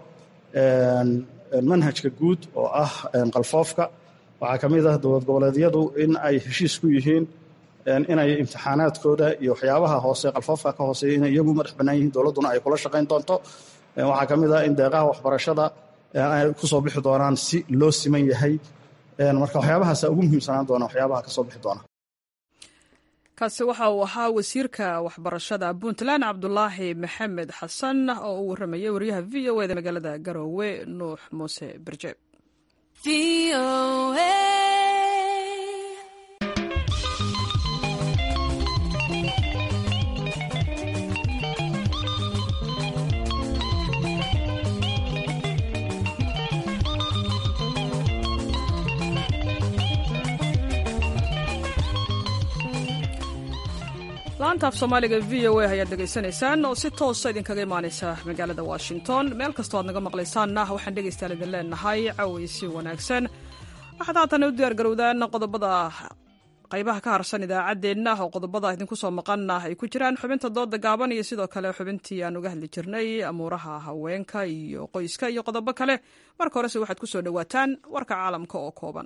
G: manhajka guud oo ah qalfoofka waxaa ka mid ah dowlad goboleedyadu in ay heshiis ku yihiin inay imtixaanaadkooda iyo waxyaabaha hoose qalfoofka ka hooseeya inay iyagu madax bannaan yihiin dowladduna ay kula shaqayn doonto waxaa ka mid ah in deeqaha waxbarashada ay ku soo bixi doonaan si loo siman yahay marka waxyaabahaasa ugu muhiimsanaan doona waxyaabaha ka soo bixi doona
A: kaasi waxa uu ahaa wasiirka waxbarashada puntland cabdulaahi maxamed xasan oo uu warramayay wariyaha v o eda magaalada garoowe nuux muuse berje laanta af soomaaliga v o a ayaad dhegaysanaysaan oo si toosa idinkaga imaanaysa magaalada washington meel kastoo aad naga maqlaysaanna waxaan dhegaystayaal idin leenahay cawaysi wanaagsan waxaad haatan u diyaar garowdaan qodobada qaybaha ka harsan idaacaddeenna oo qodobada idinku soo maqanna ay ku jiraan xubinta dooda gaaban iyo sidoo kale xubintii aan uga hadli jirnay amuuraha haweenka iyo qoyska iyo qodobo kale marka horese waxaad ku soo dhowaataan warka caalamka oo kooban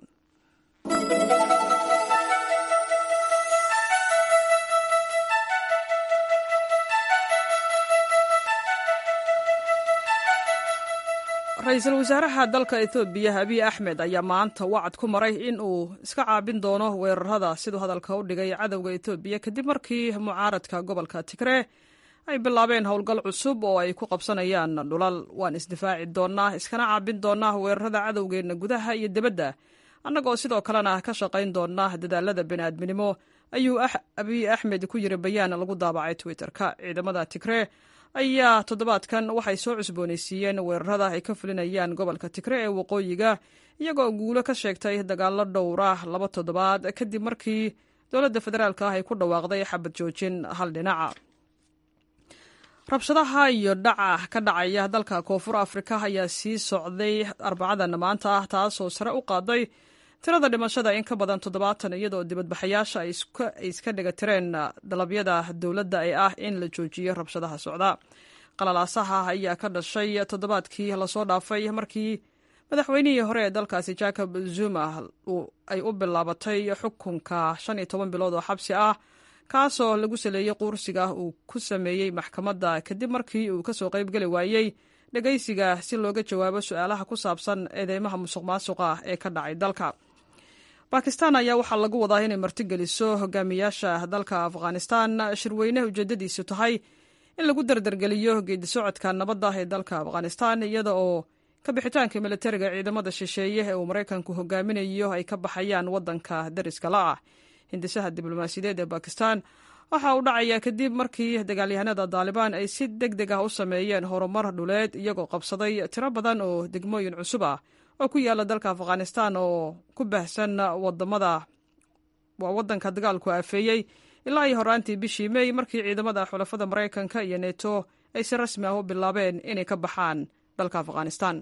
A: ra-iisul wasaaraha dalka ethoobiya abiy axmed ayaa maanta wacad ku maray in uu iska caabin doono weerarada siduu hadalka u dhigay cadowga etoobiya kadib markii mucaaradka gobolka tigree ay bilaabeen howlgal cusub oo ay ku qabsanayaan dhulal waan isdifaaci doonnaa iskana caabin doonnaa weerarada cadowgeenna gudaha iyo dibadda annagoo sidoo kalena ka shaqayn doonnaa dadaalada bini'aadminimo ayuu abiy axmed ku yiri bayaan lagu daabacay twitter-ka ciidamada tigree ayaa toddobaadkan waxay soo cusboonaysiiyeen weerarada ay ka fulinayaan gobolka tigre ee waqooyiga iyagoo guulo ka sheegtay dagaallo dhowra laba toddobaad kadib markii dowladda federaalk ah ay ku dhawaaqday xabad joojin hal dhinaca rabshadaha iyo dhaca ka dhacaya dalka koonfur afrika ayaa sii socday arbacadan maanta ah taasoo sare u qaaday tirada dhimashada in ka badan toddobaatan iyadoo dibadbaxayaasha ay iska dhiga tireen dalabyada dowladda ee ah in la joojiyo rabshadaha socda qalalaasaha ayaa ka dhashay toddobaadkii lasoo dhaafay markii madaxweynihii hore ee dalkaasi jacob zuma ay u bilaabatay xukunka shan iyo toban bilood oo xabsi ah kaasoo lagu saleeyey quursiga uu ku sameeyey maxkamadda kadib markii uu kasoo qaybgeli waayey dhegaysiga si looga jawaabo su-aalaha ku saabsan eedeymaha musuq maasuqa ee ka dhacay dalka bakistan ayaa waxaa lagu wadaa inay martigeliso hogaamiyaasha dalka afghanistan shirweyne ujeedadiisu tahay in lagu dardargeliyo geedi socodka nabadda ee dalka afghanistan iyada oo ka bixitaanka militariga ciidamada shisheeye ee uu maraykanku hogaaminayo ay ka baxayaan wadanka dariska la ah hindisaha diblomaasiyadeed ee bakistan waxa uu dhacayaa kadib markii dagaalyahanada daalibaan ay si deg deg ah u sameeyeen horumar dhuleed iyagoo qabsaday tiro badan oo degmooyin cusub ah oo ku yaala dalka afghanistan oo ku baahsan wadamada waa wadanka dagaalku aafeeyey ilaa iyo horaantii bishii mey markii ciidamada xulafada maraykanka iyo neto ay si rasmi ah u bilaabeen inay ka baxaan dalka afghanistan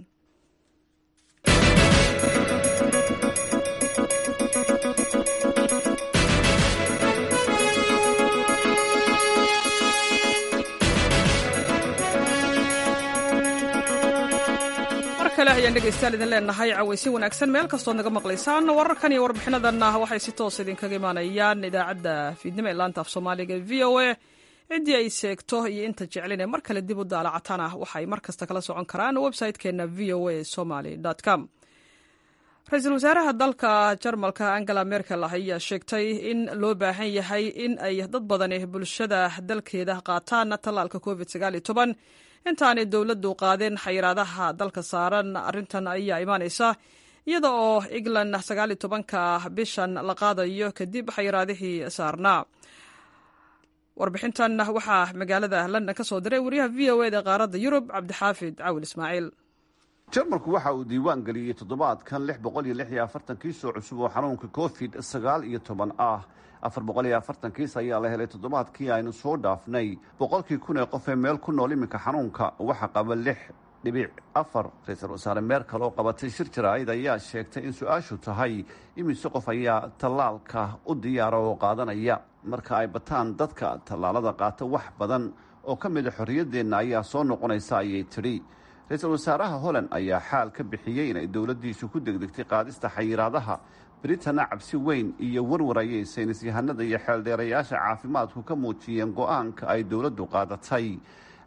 A: ayaan dhegeystayaal idin leenahay cawaysin wanaagsan meel kastood naga maqlaysaan wararkan iyo warbixinadanna waxay si toos idinkaga imaanayaan idaacadda fiidnimo ee laanta af soomaaliga v o a ciddii ay seegto iyo inta jeclin ee mar kale dib u daalacatana waxay mar kasta kala socon karaan website-keenna v o a somaly com ra-iisul wasaaraha dalka jarmalka angela merkel ayaa sheegtay in loo baahan yahay in ay dad badani bulshada dalkeeda qaataan tallaalka covid intaanay dowladdu qaadeen xayiraadaha dalka saaran arrintan ayaa imaanaysa iyada oo england sagaal iyo tobanka bishan la qaadayo kadib xayiraadihii saarnaa warbixintan waxaa magaalada london ka soo diray wariyaha v o eda qaaradda yurub cabdixaafid cawil ismaaciil
I: jarmalku waxa uu diiwaan geliyey toddobaadkan lix boqol iyo lix iyo afartan kiis oo cusub oo xanuunka covid sagaal iyo toban ah afar boqol iyo afartan kiis ayaa la helay toddobaadkii aynu soo dhaafnay boqolkii kun ee qof ee meel ku nool iminka xanuunka waxa qaba lix dhibic afar ra-iisul wasaare meerkal oo qabatay shir jaraa'id ayaa sheegtay in su-aashu tahay imise qof ayaa tallaalka u diyaara oo qaadanaya marka ay bataan dadka tallaalada qaata wax badan oo ka mida xorriyaddeenna ayaa soo noqonaysa ayay tidhi ra-iisul wasaaraha holland ayaa xaal ka bixiyey inay dowladdiisu ku degdegtay qaadista xayiraadaha britanna cabsi weyn iyo warwar ayay saynis yahanada iyo xeeldheerayaasha caafimaadku ka muujiyeen go-aanka ay dowladdu qaadatay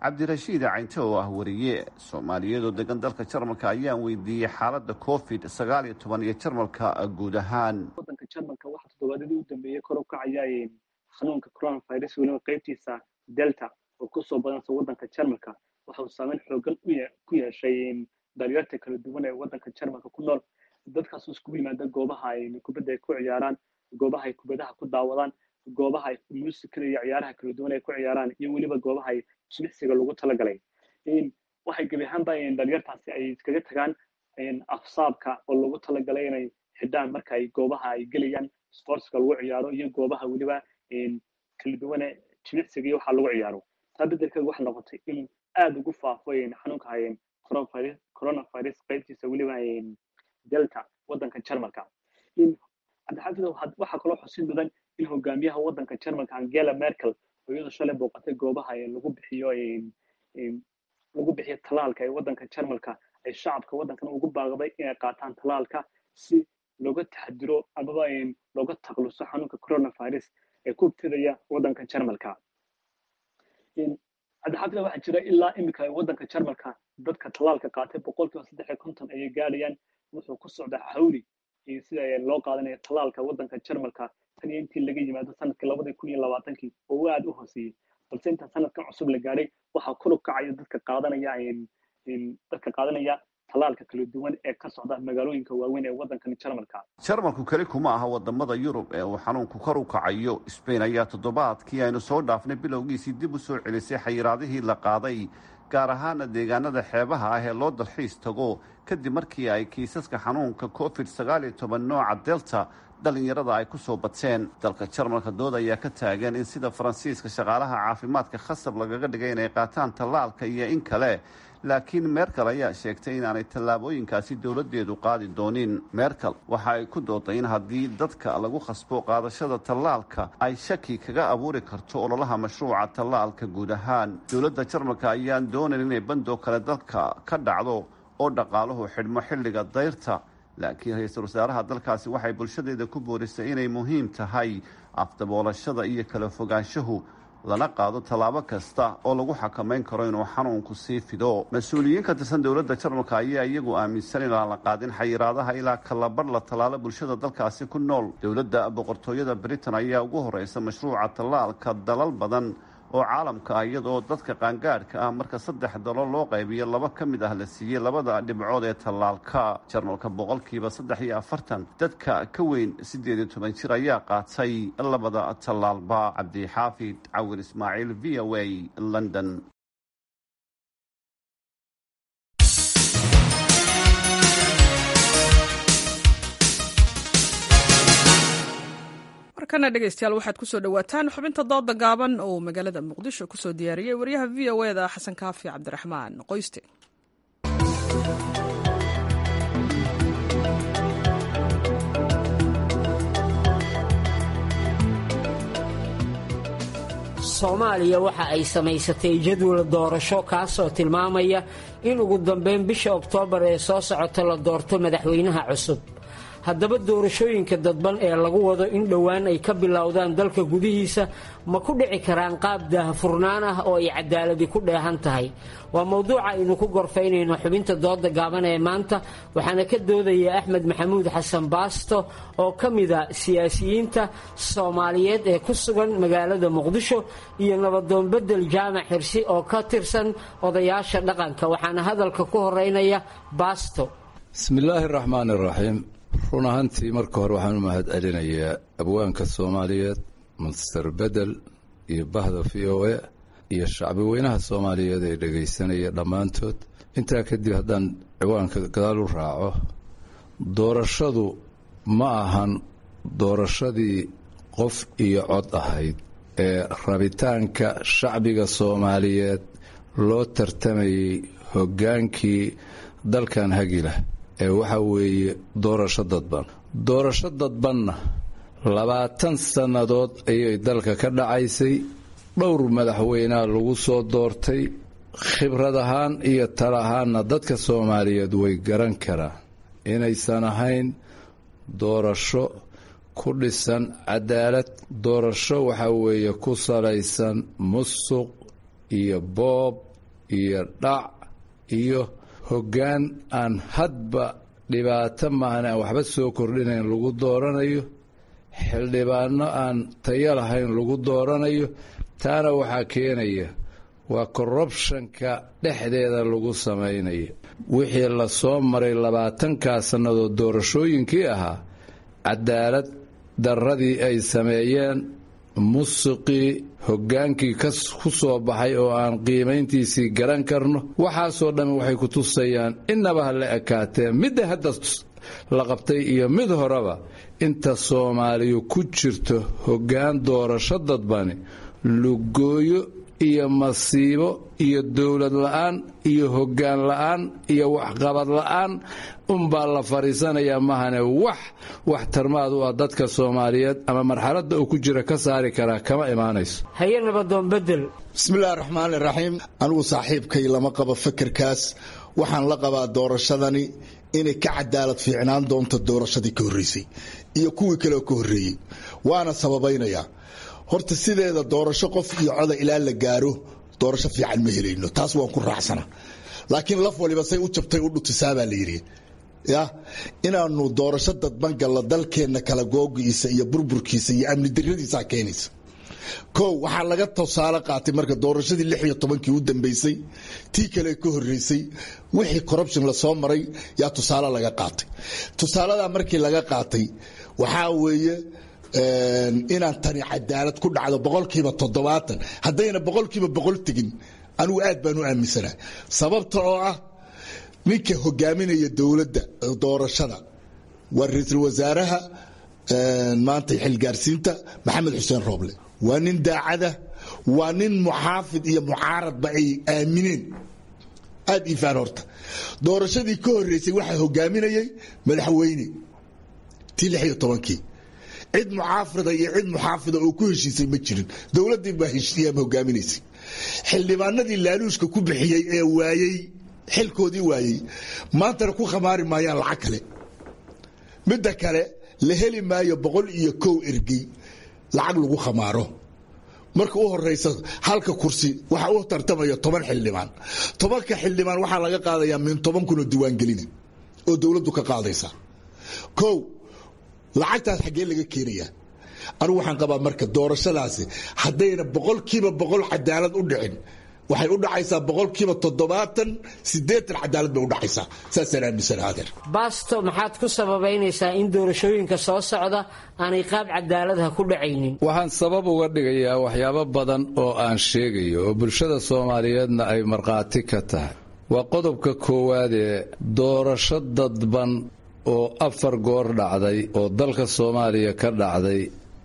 I: cabdirashiid caynte oo ah wariye soomaaliyeed oo degan dalka jarmalka ayaan weydiiyey xaaladda covid sagaal iyo toban iyo jarmalka guud ahaan
J: wadanka jarmalka waxaa toddobaadadii u dambeeyey kor u kacaya xanuunka coronavirus weliba qaybtiisa delta oo kusoo badansa wadanka jarmalka waxa uu saameyn xoogan ku yeeshay dhalinyarta kala duwan ee wadanka jarmalka ku nool dadkaas iskugu yimaada goobaha ay kubadda ay ku ciyaaraan goobaha ay kubadaha ku daawadaan goobaha ay muusikada iyo ciyaaraha kala duwan ay ku ciyaaraan iyo weliba goobaha ay jimicsiga lagu talagalay waxay gebi ahaanba dhalinyartaasi ay iskaga tagaan afsaabka oo lagu talagalay inay xidhaan marka ay goobaha ay gelayaan sportska lagu ciyaaro iyo goobaha weliba kala duwane jimicsiga iyo waxa lagu ciyaaro taa bedelkeeda waxay noqotay inuu aada ugu faafo xanuunka coronavirus qaybtiisa weliba delta wadanka jarmalka cabdixaafid waxaa kaloo xusid mudan in hogaamiyaha wadanka jarmalka angela merkel oo iyadoo shalay booqatay goobaha lagu bixiyo lagu bixiyo talaalka ee wadanka jarmalka ay shacabka wadankan ugu baaqday inay qaataan talaalka si looga taxadiro amaba looga takluso xanuunka coronavirus ee ku ibtidaya wadanka jarmalka cabdixaafid waxaa jira ilaa iminka wadanka jarmalka dadka talaalka qaatay boqolkiiba saddex iyo konton ayay gaadhayaan wuxuu ku socdaa xawli sida loo qaadanayo talaalka wadanka jarmalka tan iyo intii laga yimaado sanadkii labadii kun iyo labaatankii oo aada u hooseeyey balse inta sanadkan cusub la gaadhay waxaa kor u kacaya dadka qaadanaya dadka qaadanaya talaalka kala duwan ee ka socda magaalooyinka waaweyn ee wadankan jarmalka
I: jarmalku keli kuma aha wadamada yurub ee uu xanuunku kor u kacayo sbain ayaa toddobaadkii aynu soo dhaafnay bilowgiisii dib u soo celisay xayiraadihii la qaaday gaar ahaana deegaanada xeebaha ah ee loo dalxiis tago kadib markii ay kiisaska xanuunka covid sagaal iyo toban nooca delta dhalinyarada ay ku soo bateen dalka jarmalka dood ayaa ka taagan in sida faransiiska shaqaalaha caafimaadka khasab lagaga dhigay inay qaataan tallaalka iyo in kale laakiin merkel ayaa sheegtay inaanay tallaabooyinkaasi dowladdeedu qaadi doonin merkel waxa ay ku dooday in haddii dadka lagu khasbo qaadashada tallaalka ay shaki kaga abuuri karto ololaha mashruuca tallaalka guud ahaan dowladda jarmalka ayaan doonayn inay bandoo kale dalka ka dhacdo oo dhaqaaluhu xidhmo xilliga dayrta laakiin ra-iisul wasaaraha dalkaasi waxay bulshadeeda ku boorisay inay muhiim tahay afdaboolashada iyo kala fogaanshahu lana qaado tallaabo kasta oo lagu xakamayn karo inuu xanuunku sii fido mas-uuliyiin ka tirsan dowladda jarmalka ayaa iyagu aaminsan inaan la qaadin xayiraadaha ilaa kalabar la tallaalo bulshada dalkaasi ku nool dowladda boqortooyada britain ayaa ugu horeysa mashruuca tallaalka dalal badan oo caalamka ah iyadoo dadka qaangaadhka ah marka saddex dalo loo qaybiyo laba ka mid ah la siiyey labada dhibcood ee tallaalka jarmalka boqolkiiba saddex iyo afartan dadka ka weyn siddeed iyo toban jir ayaa qaatay labada tallaalba cabdixaafid cawir ismaaciil v o a london
A: markana dhegeystayaal waxaad kusoo dhawaataan xubinta dooda gaaban oo magaalada muqdisho kusoo diyaariyey wariyaha v o e da xasan kaafi cabdiraxmaan qoyste
K: soomaaliya waxa ay samaysatay jadwal doorasho kaasoo tilmaamaya in ugu dambeyn bisha oktoobar ee soo socota la doorto madaxweynaha cusub haddaba doorashooyinka dadban ee lagu wado in dhowaan ay ka bilowdaan dalka gudihiisa ma ku dhici karaan qaab daahfurnaan ah oo ay cadaaladi ku dheehan tahay waa mowduuca aynu ku gorfaynayno xubinta dooda gaaban ee maanta waxaana ka doodaya axmed maxamuud xasan baasto oo ka mida siyaasiyiinta soomaaliyeed ee ku sugan magaalada muqdisho iyo nabadoon bedel jaamac xirsi oo ka tirsan odayaasha dhaqanka waxaana hadalka ku horeynaya baasto
L: bismillaahi raxmaan iraxiim run ahaantii marka hore waxaan u mahad celinayaa abwaanka soomaaliyeed master bedel iyo bahda v o a iyo shacbi weynaha soomaaliyeed ee dhegaysanaya dhammaantood intaa kadib haddaan ciwaanka gadaal u raaco doorashadu ma ahan doorashadii qof iyo cod ahayd ee rabitaanka shacbiga soomaaliyeed loo tartamayey hoggaankii dalkan hagilah ee waxa weeye doorasho dadban doorasho dadbanna labaatan sannadood ayay dalka ka dhacaysay dhowr madaxweynea lagu soo doortay khibrad ahaan iyo tal ahaanna dadka soomaaliyeed way garan karaan inaysan ahayn doorasho ku dhisan cadaalad doorasho waxa weeye ku salaysan musuq iyo boob iyo dhac iyo hoggaan aan hadba dhibaato maahan aan waxba soo kordhinayn lagu dooranayo xildhibaano aan tayo lahayn lagu dooranayo taana waxaa keenaya waa korrubshanka dhexdeeda lagu samaynayo wixii la soo maray labaatankaa sannadood doorashooyinkii ahaa cadaalad darradii ay sameeyeen musiqii hoggaankii ku soo baxay oo aan qiimayntiisii garan karno waxaasoo dhammi waxay ku tusayaan innaba ha la ekaatee midda hadda la qabtay iyo mid horeba inta soomaaliyu ku jirto hoggaan doorasho dadbani lugooyo iyo masiibo iyo dowlad la'aan iyo hoggaan la'aan iyo waxqabad la'aan unbaa la fadhiisanayaa mahane wax waxtarmaad u ah dadka soomaaliyeed ama marxaladda uu ku jira ka saari karaa kama imaanayso
K: haye nabadoon bedel
M: bismillahi raxmaani raxiim anigu saaxiibkay lama qabo fekerkaas waxaan la qabaa doorashadani inay ka cadaalad fiicnaan doonto doorashadii ka horreysay iyo kuwii kale oo ka horreeyey waana sababaynayaa horta sideeda doorasho qof iyo coda ilaa la gaaro doorasho fiican ma helayno taas waan ku raacsana laakiin laf waliba say u jabtay u dhutisaabaa la yidhi ya inaanu doorasho dadban gallo dalkeenna kala googiisa iyo burburkiisa iyo amni daradiisaa keenaysa kow waxaa laga tusaale qaatay marka doorashadii lix iyo tobankii u dambeysay tii kale ka horreysay wixii corruption lasoo maray yaa tusaale laga qaatay tusaaladaa markii laga qaatay waxaa weeye inaan tani cadaalad ku dhacdo boqolkiiba toddobaatan haddayna boqolkiiba boqol tegin anigu aad baan u aaminsanahay sababta oo ah ninka hogaaminaya dowladda doorashada waa ra-iisul wasaaraha maanta xilgaarsiinta maxamed xuseen rooble waa nin daacada waa nin muxaafid iyo mucaaradba ay aamineen aad iifaan horta doorashadii ka horreysay waxaa hogaaminayay madaxweyne tii lix iyo tobankii cid mucaafida iyo cid muxaafida oo ku heshiisay ma jirin dowladdii baa heshiiyaa hogaaminaysay xildhibaanadii laaluushka ku bixiyey ee waayey xilkoodii waayey maantana ku khamaari maayaan lacag kale midda kale la heli maayo boqol iyo kow ergey lacag lagu khamaaro marka u horeysa halka kursi waxa u tartamaya toban xildhibaan tobanka xildhibaan waxaa laga qaadayaa min toban kunoo diiwaangelina oo dowladdu ka qaadaysa kow lacagtaas xaggee laga keenayaa anigu waxaan qabaa marka doorashadaasi haddayna boqolkiiba boqol cadaalad u dhicin waxay u dhacaysaa boqolkiiba toddobaatan sideetan cadaalad bay u dhacaysaa saasaan aaminsana adeer
K: baasto maxaad ku sababaynaysaa in doorashooyinka soo socda aanay qaab cadaaladaha ku dhacaynin
L: waxaan sabab uga dhigayaa waxyaabo badan oo aan sheegayo oo bulshada soomaaliyeedna ay markhaati ka tahay waa qodobka koowaad ee doorasho dadban oo afar goor dhacday oo dalka soomaaliya ka dhacday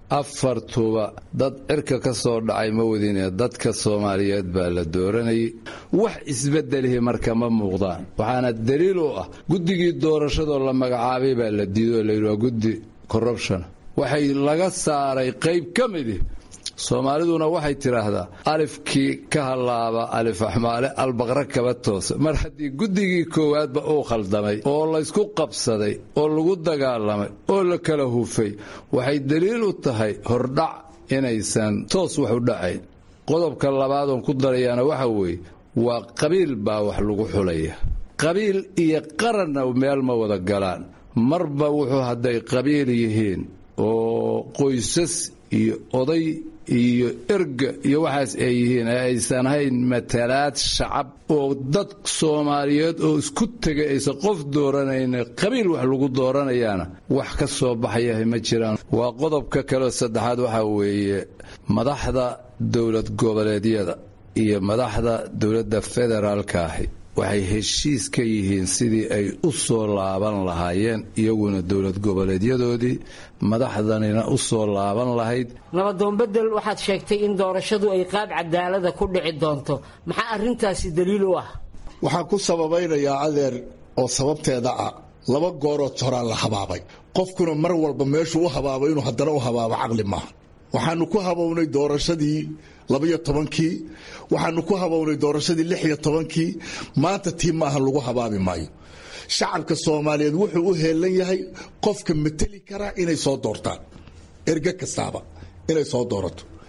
L: afartuba dad cirka ka soo dhacay ma wadine dadka soomaaliyeed baa la dooranayay wax isbedelihi marka ma muuqdaan waxaana daliil u ah guddigii doorashadoo la magacaabay baa la diido layidhi waa guddi corruption waxay laga saaray qayb ka midi soomaaliduna waxay tidhaahdaa alifkii ka hallaaba alif axmaale albaqra kaba toosa mar haddii guddigii koowaadba uu khaldamay oo laysku qabsaday oo lagu dagaalamay oo la kala hufay waxay daliil u tahay hordhac inaysan toos wax u dhacayn qodobka labaadoon ku darayaana waxa weeye waa qabiil baa wax lagu xulaya qabiil iyo qaranna meel ma wada galaan marba wuxuu hadday qabiil yihiin oo qoysas iyo oday iyo erga iyo waxaas ay yihiin ee aysan ahayn matalaad shacab oo dad soomaaliyeed oo isku tegay aysan qof dooranayna qabiil wax lagu dooranayaana wax ka soo baxayahay ma jiraan waa qodobka kaleo saddexaad waxaa weeye madaxda dowlad goboleedyada iyo madaxda dowladda federaalka ahi waxay heshiis ka yihiin sidii ay u soo laaban lahaayeen iyaguna dowlad goboleedyadoodii madaxdanina u soo laaban lahayd
K: nabadoon bedel waxaad sheegtay in doorashadu ay qaab cadaalada ku dhici doonto maxaa arrintaasi daliil u ah
M: waxaan ku sababaynayaa adeer oo sababteeda ah laba gooroo horaa la habaabay qofkuna mar walba meeshuu u habaabo inuu haddana u habaabo caqli maaha waxaanu ku habownay doorashadii labaiyo tobankii waxaanu ku habownay doorashadii lix iyo tobankii maanta tii maaha lagu habaabi maayo shacabka soomaaliyeed wuxuu u heelan yahay qofka mateli karaa inay soo doortaan erge kastaaba inay soo doorato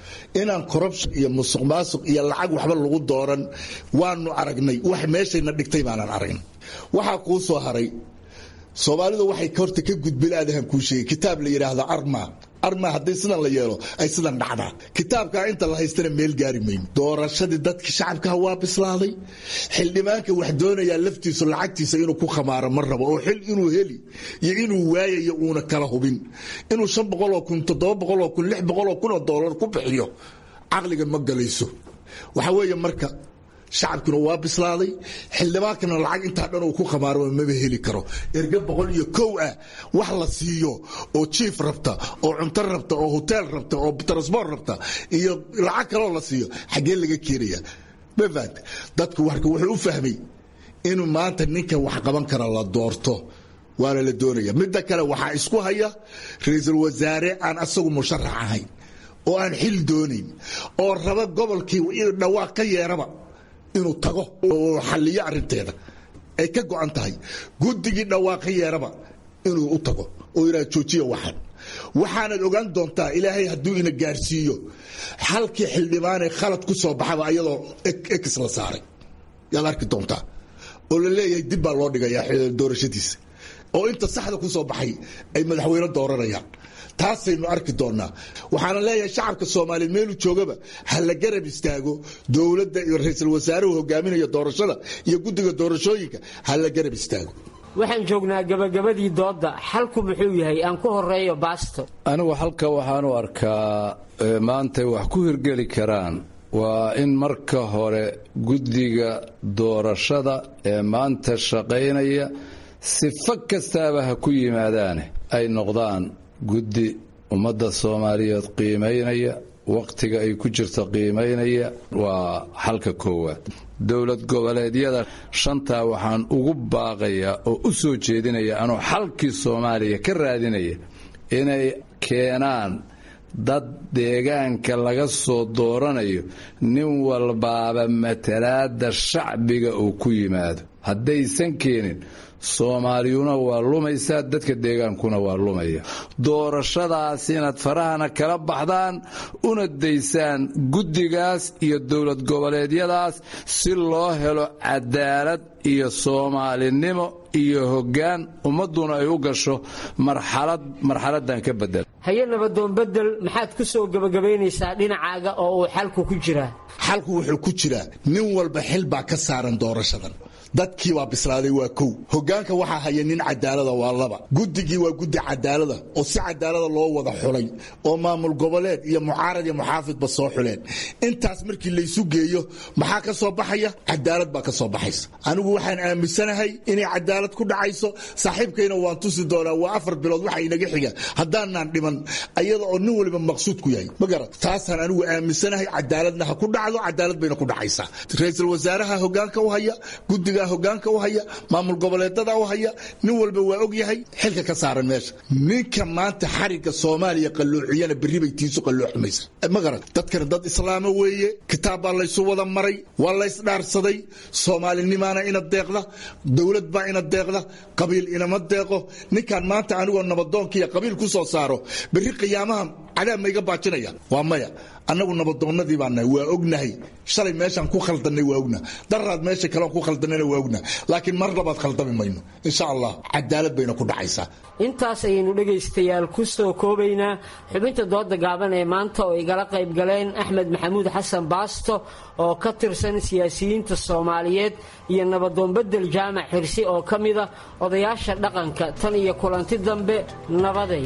M: inaan corruption iyo musuq maasuq iyo lacag waxba lagu dooran waanu aragnay wax meeshayna dhigtay baanan aragnay waxaa kuu soo haray soomaalidu waxay horta ka gudbilaadahan kuu sheegay kitaab la yidhaahdo arma arma haddii sidan la yeelo ay sidan dhacdaa kitaabkaa inta la haystana meel gaari mayno doorashadii dadka shacabkaha waa bislaaday xildhibaanka wax doonayaa laftiisu lacagtiisa inuu ku khamaaro ma rabo oo xil inuu heli iyo inuu waayayo uuna kala hubin inuu shan boqoloo kun toddoba boqoloo kun lix boqoloo kunoo doolar ku bixiyo caqliga ma galayso waxa weeye marka shacabkuna waa bislaaday xildhibaankana lacag intaa dhan uu ku khamaaro maba heli karo erga boqol iyo kow ah wax la siiyo oo jiif rabta oo cunto rabta oo hoteel rabta oo transbort rabta iyo lacag kaloo la siiyo xaggee laga keenaya mafahant dadku warka wuxuu u fahmay inuu maanta ninka wax qaban kara la doorto waana la doonaya midda kale waxaa isku haya ra-iisul wasaare aan asagu musharax ahayn oo aan xil doonayn oo raba gobolkii dhawaaq ka yeeraba inuu tago oo xalliyo arinteeda ay ka go'an tahay guddigii dhawaaqo yeeraba inuu u tago oo yidhaha joojiya waxan waxaanad ogaan doontaa ilaahay hadduu ina gaarsiiyo halkii xildhibaanee khalad ku soo baxaba ayadoo ex la saaray yaad arki doontaa oo la leeyahay dib baa loo dhigayaa doorashadiisa oo inta saxda ku soo baxay ay madaxweyne dooranayaan taasaynu arki doonaa waxaana leeyahay shacabka soomaaliyeed meeluu joogaba ha la garab istaago dowladda iyo ra-iisul wasaaruhu hogaaminaya doorashada iyo guddiga doorashooyinka ha la garab istaago
K: waxaan joognaa gabagabadii doodda xalku muxuu yahay aan ku horeeyo baasto
L: anigu halka waxaanu arkaa maantay wax ku hirgeli karaan waa in marka hore guddiga doorashada ee maanta shaqaynaya sifo kastaaba ha ku yimaadaane ay noqdaan guddi ummadda soomaaliyeed qiimaynaya wakhtiga ay ku jirto qiimaynaya waa xalka koowaad dowlad goboleedyada shantaa waxaan ugu baaqayaa oo u soo jeedinaya anoo xalkii soomaaliya ka raadinaya inay keenaan dad deegaanka laga soo dooranayo nin walbaaba matalaada shacbiga uu ku yimaado haddaysan keenin soomaaliyuna waa lumaysaa dadka deegaankuna waa lumaya doorashadaas inaad farahana kala baxdaan una daysaan guddigaas iyo dowlad goboleedyadaas si loo helo cadaalad iyo soomaalinimo iyo hoggaan ummadduna ay u gasho marxalad marxaladan ka bedel
K: haye nabadoon bedel maxaad ku soo gebagabaynaysaa dhinacaaga oo uu xalku ku jiraa
M: xalku wuxuu ku jiraa nin walba xil baa ka saaran doorashadan dadkii baa bislaaday waa kow hogaanka waxaa haya nin cadaalada waa laba guddigii waa guddi cadaalada oo si cadaalada loo wada xulay oo maamul goboleed iyo mucaarad iyo muxaafidba soo xuleen intaas markii laysu geeyo maxaa ka soo baxaya cadaalad baa ka soo baxaysa anigu waxaan aaminsanahay inay cadaalad ku dhacayso saaxiibkayna waan tusi doonaa waa afar bilood waxa inaga xiga haddaanaan dhiman ayada oo nin waliba maqsuud ku yahay ma garat taasaan anigu aaminsanahay cadaaladna ha ku dhacdo cadaalad bayna ku dhacaysaa ra-iisul wasaaraha hogaanka u haya guddiga hogaanka u haya maamul goboleedada u haya nin walba waa og yahay xilka ka saaran meesha ninka maanta xariga soomaaliya qalloociyana berri bay tiisu qallooxmaysa ma garan dadkana dad islaamo weeye kitaab baa laysu wada maray waa laysdhaarsaday soomaalinimaana ina deeqda dowlad baa ina deeqda qabiil inama deeqo ninkan maanta anigoo nabadoonkiiya qabiil ku soo saaro berri qiyaamaha cadaab mayga baajinaya waa maya annagu nabadoonnadii baa nahay waa ognahay shalay meeshaan ku khaldannay waa ogna daraad meesha kaleon ku khaldannayna waa ogna laakiin mar labaad khaldami mayno insha allah cadaalad bayna ku dhacaysaa
K: intaas ayaynu dhegaystayaal ku soo koobaynaa xubinta dooda gaaban ee maanta oo igala qayb galeen axmed maxamuud xasan baasto oo ka tirsan siyaasiyiinta soomaaliyeed iyo nabadoon bedel jaamac xirsi oo ka mida odayaasha dhaqanka tan iyo kulanti dambe nabaday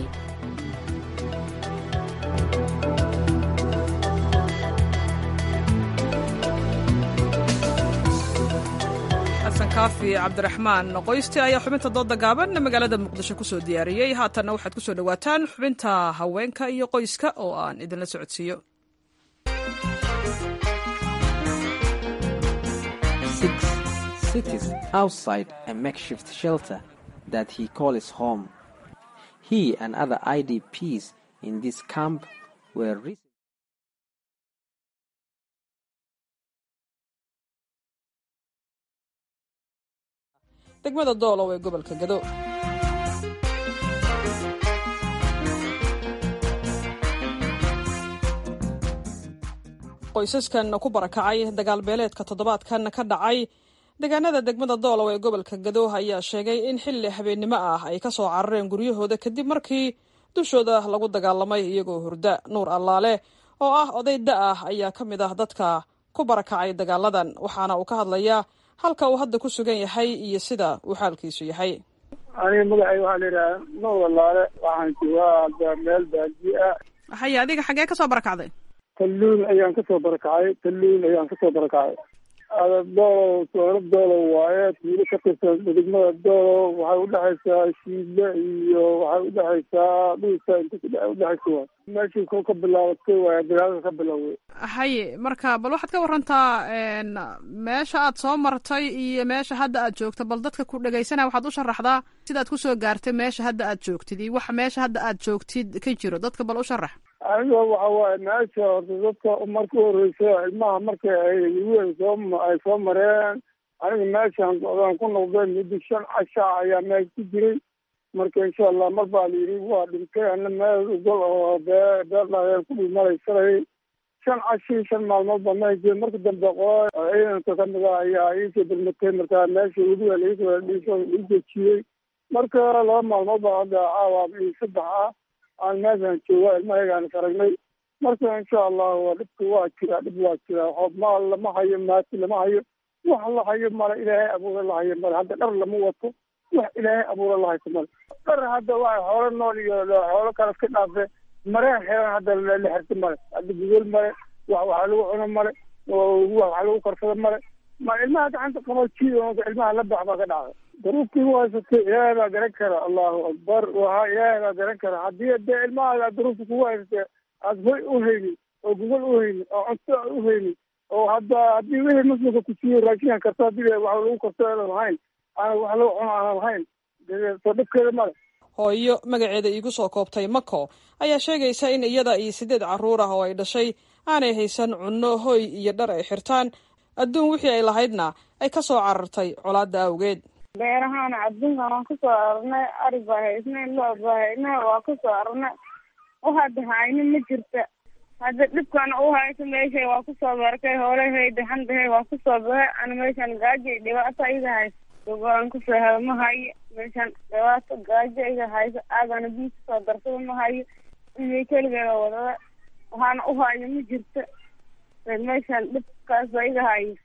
A: kaafi cabdiraxmaan qoyste ayaa xubinta dooda gaaban magaalada muqdisho kusoo diyaariyey haatanna waxaad kusoo dhawaataan xubinta haweenka iyo qoyska oo aan idinla socodsiiyo
N: cities outside a makeshift shelter that he calls home. He and other IDPs in this camp were
A: degmada doolow ee gobolka gado qoysaskan ku barakacay dagaal beeleedka toddobaadkan ka dhacay deegaanada degmada doolow ee gobolka gadooh ayaa sheegay in xilli habeennimo ah ay ka soo carareen guryahooda kadib markii dushooda lagu dagaalamay iyagoo hurda nuur allaale oo ah oday da ah ayaa ka mid ah dadka ku barakacay dagaaladan waxaana uu ka hadlayaa halka uu hadda ku sugan yahay iyo sida uu xaalkiisu yahay
O: aniga magacay waxaa la yidhaha nuur allaale waxaan joogaa meel baadiye ah
A: haye adiga xaggee kasoo barakacday
O: talluun ayaan kasoo barakacay talluun ayaan kasoo barakacay doolow soolo doolow waaye tuulo ka tirsan degmada doolow waxay udhexaysaa shiidle iyo waxay udhexaysaa dhulka inta udhexaysa waay meeshii ko ka bilaabatay waay dagaalada ka bilowday
A: haye marka bal waxaad ka warantaa meesha aad soo martay iyo meesha hadda aad joogto bal dadka ku dhegaysanaya waxaad u sharaxdaa sidaad kusoo gaartay meesha hadda aad joogtid iyo waxa meesha hadda aad joogtid ka jiro dadka bal u sharax
O: aniga waxa waaye meesha horta dadka marka horeysa ilmaha marka ay weyn soo ay soo mareen aniga meeshaan socdaan ku noqday muddo shan casha ayaa meel ku jiray marka insha allah mar baa la yidhi waa dhintay ana meel gol oo bee beer dhaadheer ku dhimalaysanay shan cashii shan maalmood baa meel jira marka dambe qola ciidanka kamid ah ayaa iisoo dulmatay marka meesha weliba laisoo dejiyey marka laba maalmood baa hadda caawa iyo saddex ah aan meeshaan jooga ilmahagaan is aragnay marka insha allah waa dhibka waa jira dhib waa jira maal lama hayo maati lama hayo wax la hayo male ilaahay abuura la hayo male hadda dhar lama wato wax ilaahay abuura la hayso male dhar hadda waa xoolo nool iyo xoolo kale iska dhaafe mareen xiran hadda la xirta male hadda gugol male wax waxa lagu cuno male wax lagu karsado male ma ilmaha gacanta qabo jiid ilmaha la bax baa ka dhacday duruuftii u haysatay ilaahay baa garan kara allahu akbar waha ilaahay baa garan kara haddii dee ilmaha duruufta kugu haysatay aad hoy u haynin oo gogol u haynin oo cunto u haynin oo hadda haddii wixii muslimka ku siiyo raashinka karto haddii wax lagu karto aanan lahayn aan wax lagu cuno aanan lahayn soo dhibkeeda male
A: hooyo magaceeda iigu soo koobtay mako ayaa sheegaysa in iyada iyo sideed carruur ah oo ay dhashay aanay haysan cunno hoy iyo dhar ay xirtaan adduun wixii ay lahaydna ay ka soo carartay colaadda awgeed
C: beerahaana adduunkan waan kusoo ararnay ari baa haysnay loo baa haynay waa kusoo ararnay waxaad hayni ma jirta hadda dhibkana u hayso meeshay waa kusoo barkay hoolahey daxandahay waa kusoo bahay ana meeshan gaajo iyo dhibaato iga hayso gogolaan kusoo helo ma hayo meeshan dhibaato gaajo iga hayso aagana biyo kusoo darsada ma hayo iyo keligeeda wadada waxaana u hayo ma jirta meeshan dhibkaas baa iga hayo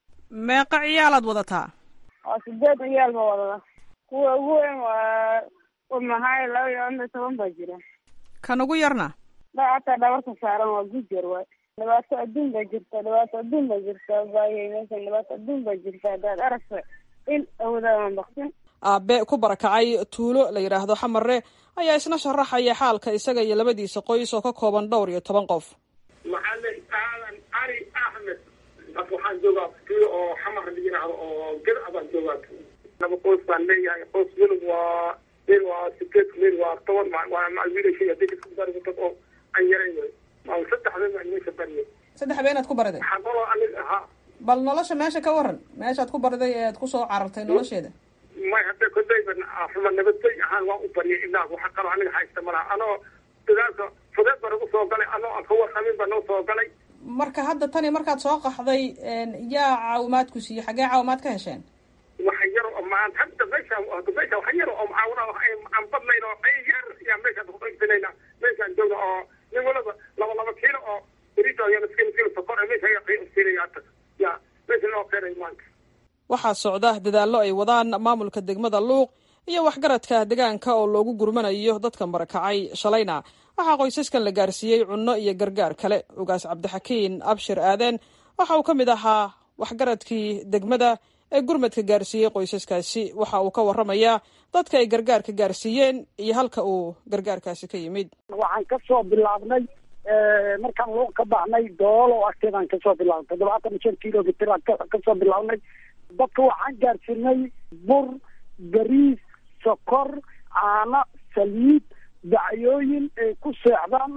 A: meeqa ciyaalaad wadataa
C: waa sideed ciyaal ba wadada kuwa ugu weyn waa mahay laba iyo laba toban baa jira
A: kan ugu yarna
C: hataa dhabarka saaran waa gujar waay dhibaato adduun baa jirta dhibaato adduun baa jirta baayay meeshan dhibaato adduun baa jirta haddaad aragta il awdaadan baksin
A: aabe ku barakacay tuulo la yidhaahdo xamarre ayaa isna sharaxaya xaalka isaga iyo labadiisa qoys oo ka kooban dhowr iyo toban qof
P: macalin aadan cali axmed ad waxaan joogaa tuulo oo xamar la yidhaahdo oo ged abaan joogaa laba qoys baan leeyahay qoys wilib waa meel waa sideed meel waa toban waa wiilashay hadii isku dargatag oo aan yarayn wey maa saddex been baan meesha bariyay
A: saddex beenaad ku bariday
P: waxaa kaloo anig ahaa
A: bal nolosha meesha ka waran meeshaad ku bariday ee aad kusoo carartay nolosheeda
P: may hadda kodayba xuma nabadgey ahaan waan u bariyay ilaa waxa kaloo aniga haysta malaha anoo dagaalka fudeed baa nagu soo galay anoo aan ka warqabin baa noo soo galay
A: marka hadda tani markaad soo qaxday yaa caawimaad ku siiyey xaggee caawimaad ka hesheen
P: waxa yar oo maan hadda meesha meesha waxa yar oo mucaawina aan badnayn oo ay yar yaa meeshaan ku qaybsanayna meeshaan joogna oo nin walaba laba laba kiilo oo berito iyo miskiin kiilo sokor meesha ayaa qiimsiinaya hadda yaa meesha loo keenay maanta
A: waxaa socda dadaallo ay wadaan maamulka degmada luuq iyo waxgaradka deegaanka oo loogu gurmanayo dadka marakacay shalayna waxaa qoysaskan la gaarsiiyey cunno iyo gargaar kale ugaas cabdixakiin abshir aaden waxa uu ka mid ahaa waxgaradkii degmada ee gurmadka gaarsiiyey qoysaskaasi waxa uu ka warramayaa dadka ay gargaarka gaarsiiyeen iyo halka uu gargaarkaasi ka yimid
Q: waxaan kasoo bilaabnay markaan luuq ka baxnay doolo agteedaan kasoo bilaabnay toddobaatan iyo shan kilomitr aan kasoo bilaabnay dadka waxaan gaarsiinay bur bariis sokor caano saliid dacyooyin ay ku seexdaan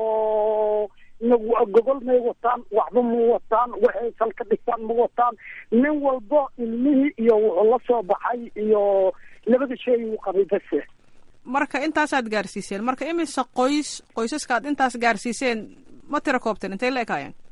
Q: oo gogol may wataan waxba ma wataan waxay salka dhigtaan ma wataan nin walbo ilmihii iyo wuxuu la soo baxay iyo labada shay uu qabay base
A: marka intaasaad gaarsiiseen marka imise qoys qoysaska aad intaas gaarsiiseen ma tira koobteen intay la ekaayeen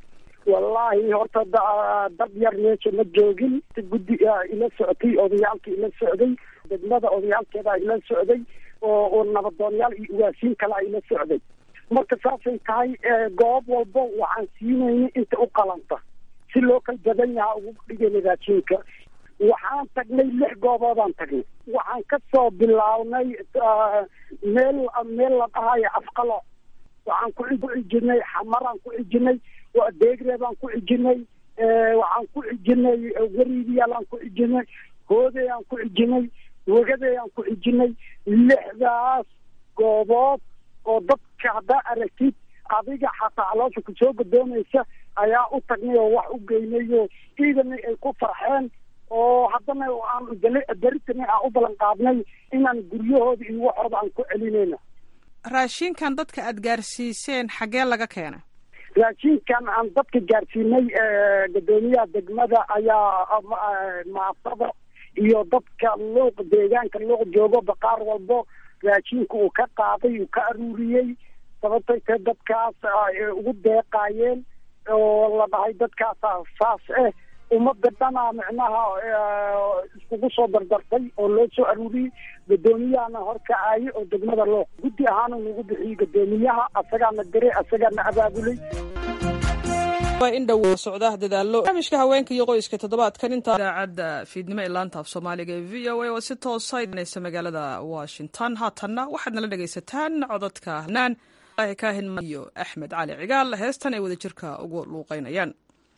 Q: wallaahi horta dad yar meesha ma joogin guddi ila socotay odayaalka ila socday degmada odayaalkeeda ila socday oo oo nabadoonyaal iyo ugaasiin kale ila socday marka saasay tahay goob walba waxaan siinayna inta u qalanta si loo kala badan yahaa ugu dhigayna raashinka waxaan tagnay lix gooboodaan tagnay waxaan kasoo bilaabnay meel meel la dhahayo afqalo waxaan ku cijinay xamaraan ku cijinay deegreebaan ku cijinay waxaan ku cijinay wariidiyaalaan ku cijinay hoodayaan ku cijinay wegadayaan ku cijinay lixdaas goobood oo dadka haddaa aragtid adiga xataa caloosha kusoo gadoomaysa ayaa u tagnay oo wax u geynay oo ciidana ay ku farxeen oo haddana aan beritana aan u ballan qaadnay inaan guryahooda iyo waxooda aan ku celinayna
A: raashinkan dadka aada gaarsiiseen xaggee laga keenay
Q: raashinkan aan dadka gaarsiinay gadoomiyaha degmada ayaa maafada iyo dadka luuq deegaanka luuq joogo baqaar walbo raashinka uu ka qaaday uu ka aruuriyey sababtay tae dadkaas ugu deeqaayeen oo la dhahay dadkaasa saas ah ummadda dhanaa micnaha iskugu soo dardartay oo loo soo aruuriyey gudoomiyahana horkacaaye oo degmada loo guddi ahaana nagu bixiyey gudoomiyaha asagaana diray asagaana abaabulay
A: waa in dhow socda dadaalo barnaamijka haweenka iyo qoyska toddobaadkan intaa idaacadda fiidnimo ee laanta af soomaaliga ee v o a oo si toosa idanaysa magaalada washington haatanna waxaad nala dhegaysataan codadka naan kaahin iyo axmed cali cigaal heestan ay wadajirka ugu luuqeynayaan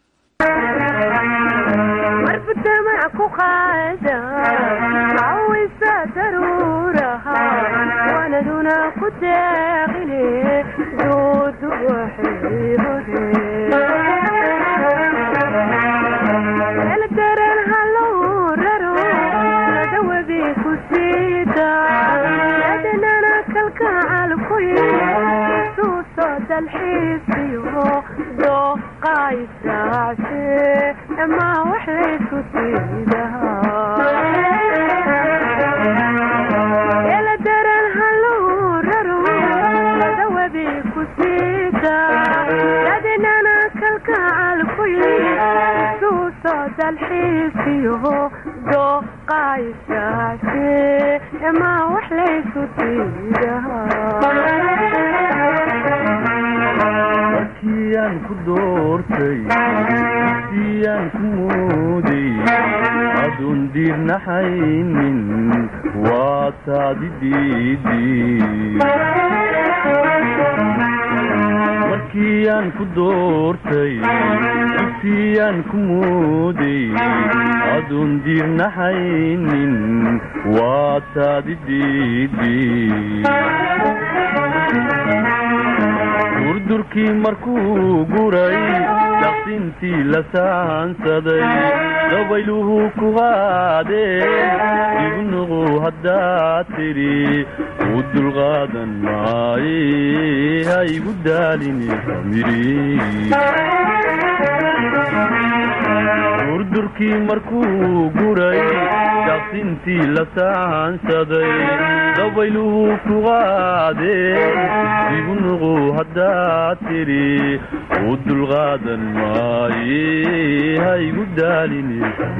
R: marbudamac ku qaada cawisa daruuraha waanaduna ku deeqine duudu waxay hore eldaran halow raro ladawabi ku siida yadanana kalkacal ku suuso dalxiisiyo dooqaysaace ma wax laysku siidahaa daran halow raro ladawabi ku siida yadinana kalkacal ku suuso dalxiisiyo dooqaysaace ma wax laysku
S: siidahaa ku doortay siyaan ku mooday adoon diirnaxaynin waa taadi markiiyaan ku doortay siyaan ku mooday adoon diirnaxaynin waa taadi durdurkii markuu guray daqsintii la saansaday dabayluhu ku qaadeen igu nuqu haddaad tidhi u dulqaadan maaye ha igu daalini durdurkii markuu guray daqsintii la saansaday dabayluhu ku qaadeen igu nuqu haddaad tidhi u dulqaadan maaye ha igu daalini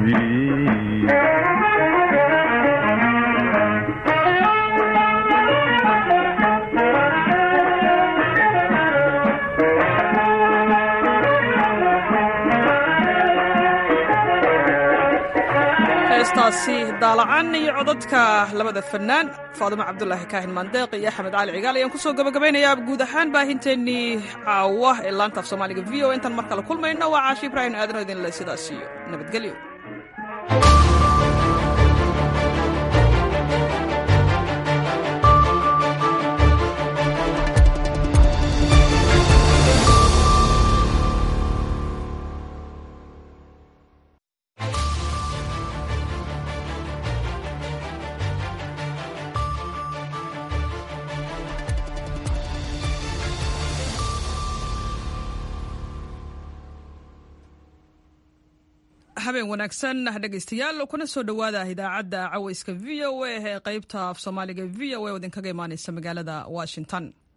A: heestaasi daalacan iyo codadka labada fanaan faadimo cabdulaahi kaahin maandeeq iyo axmed cali cigaal ayaan kusoo gabagabaynayaa guud ahaan baahinteennii caawa ee laanta af soomaaliga v o intaan mar kale kulmayno waa caashi ibraahim aadano idinle sidaas iyo nabadgelyo habeen wanaagsan dhegaystayaal kuna soo dhowaada idaacadda cawayska v o a ee qaybta af soomaaliga v o a oo idinkaga imaaneysa magaalada washington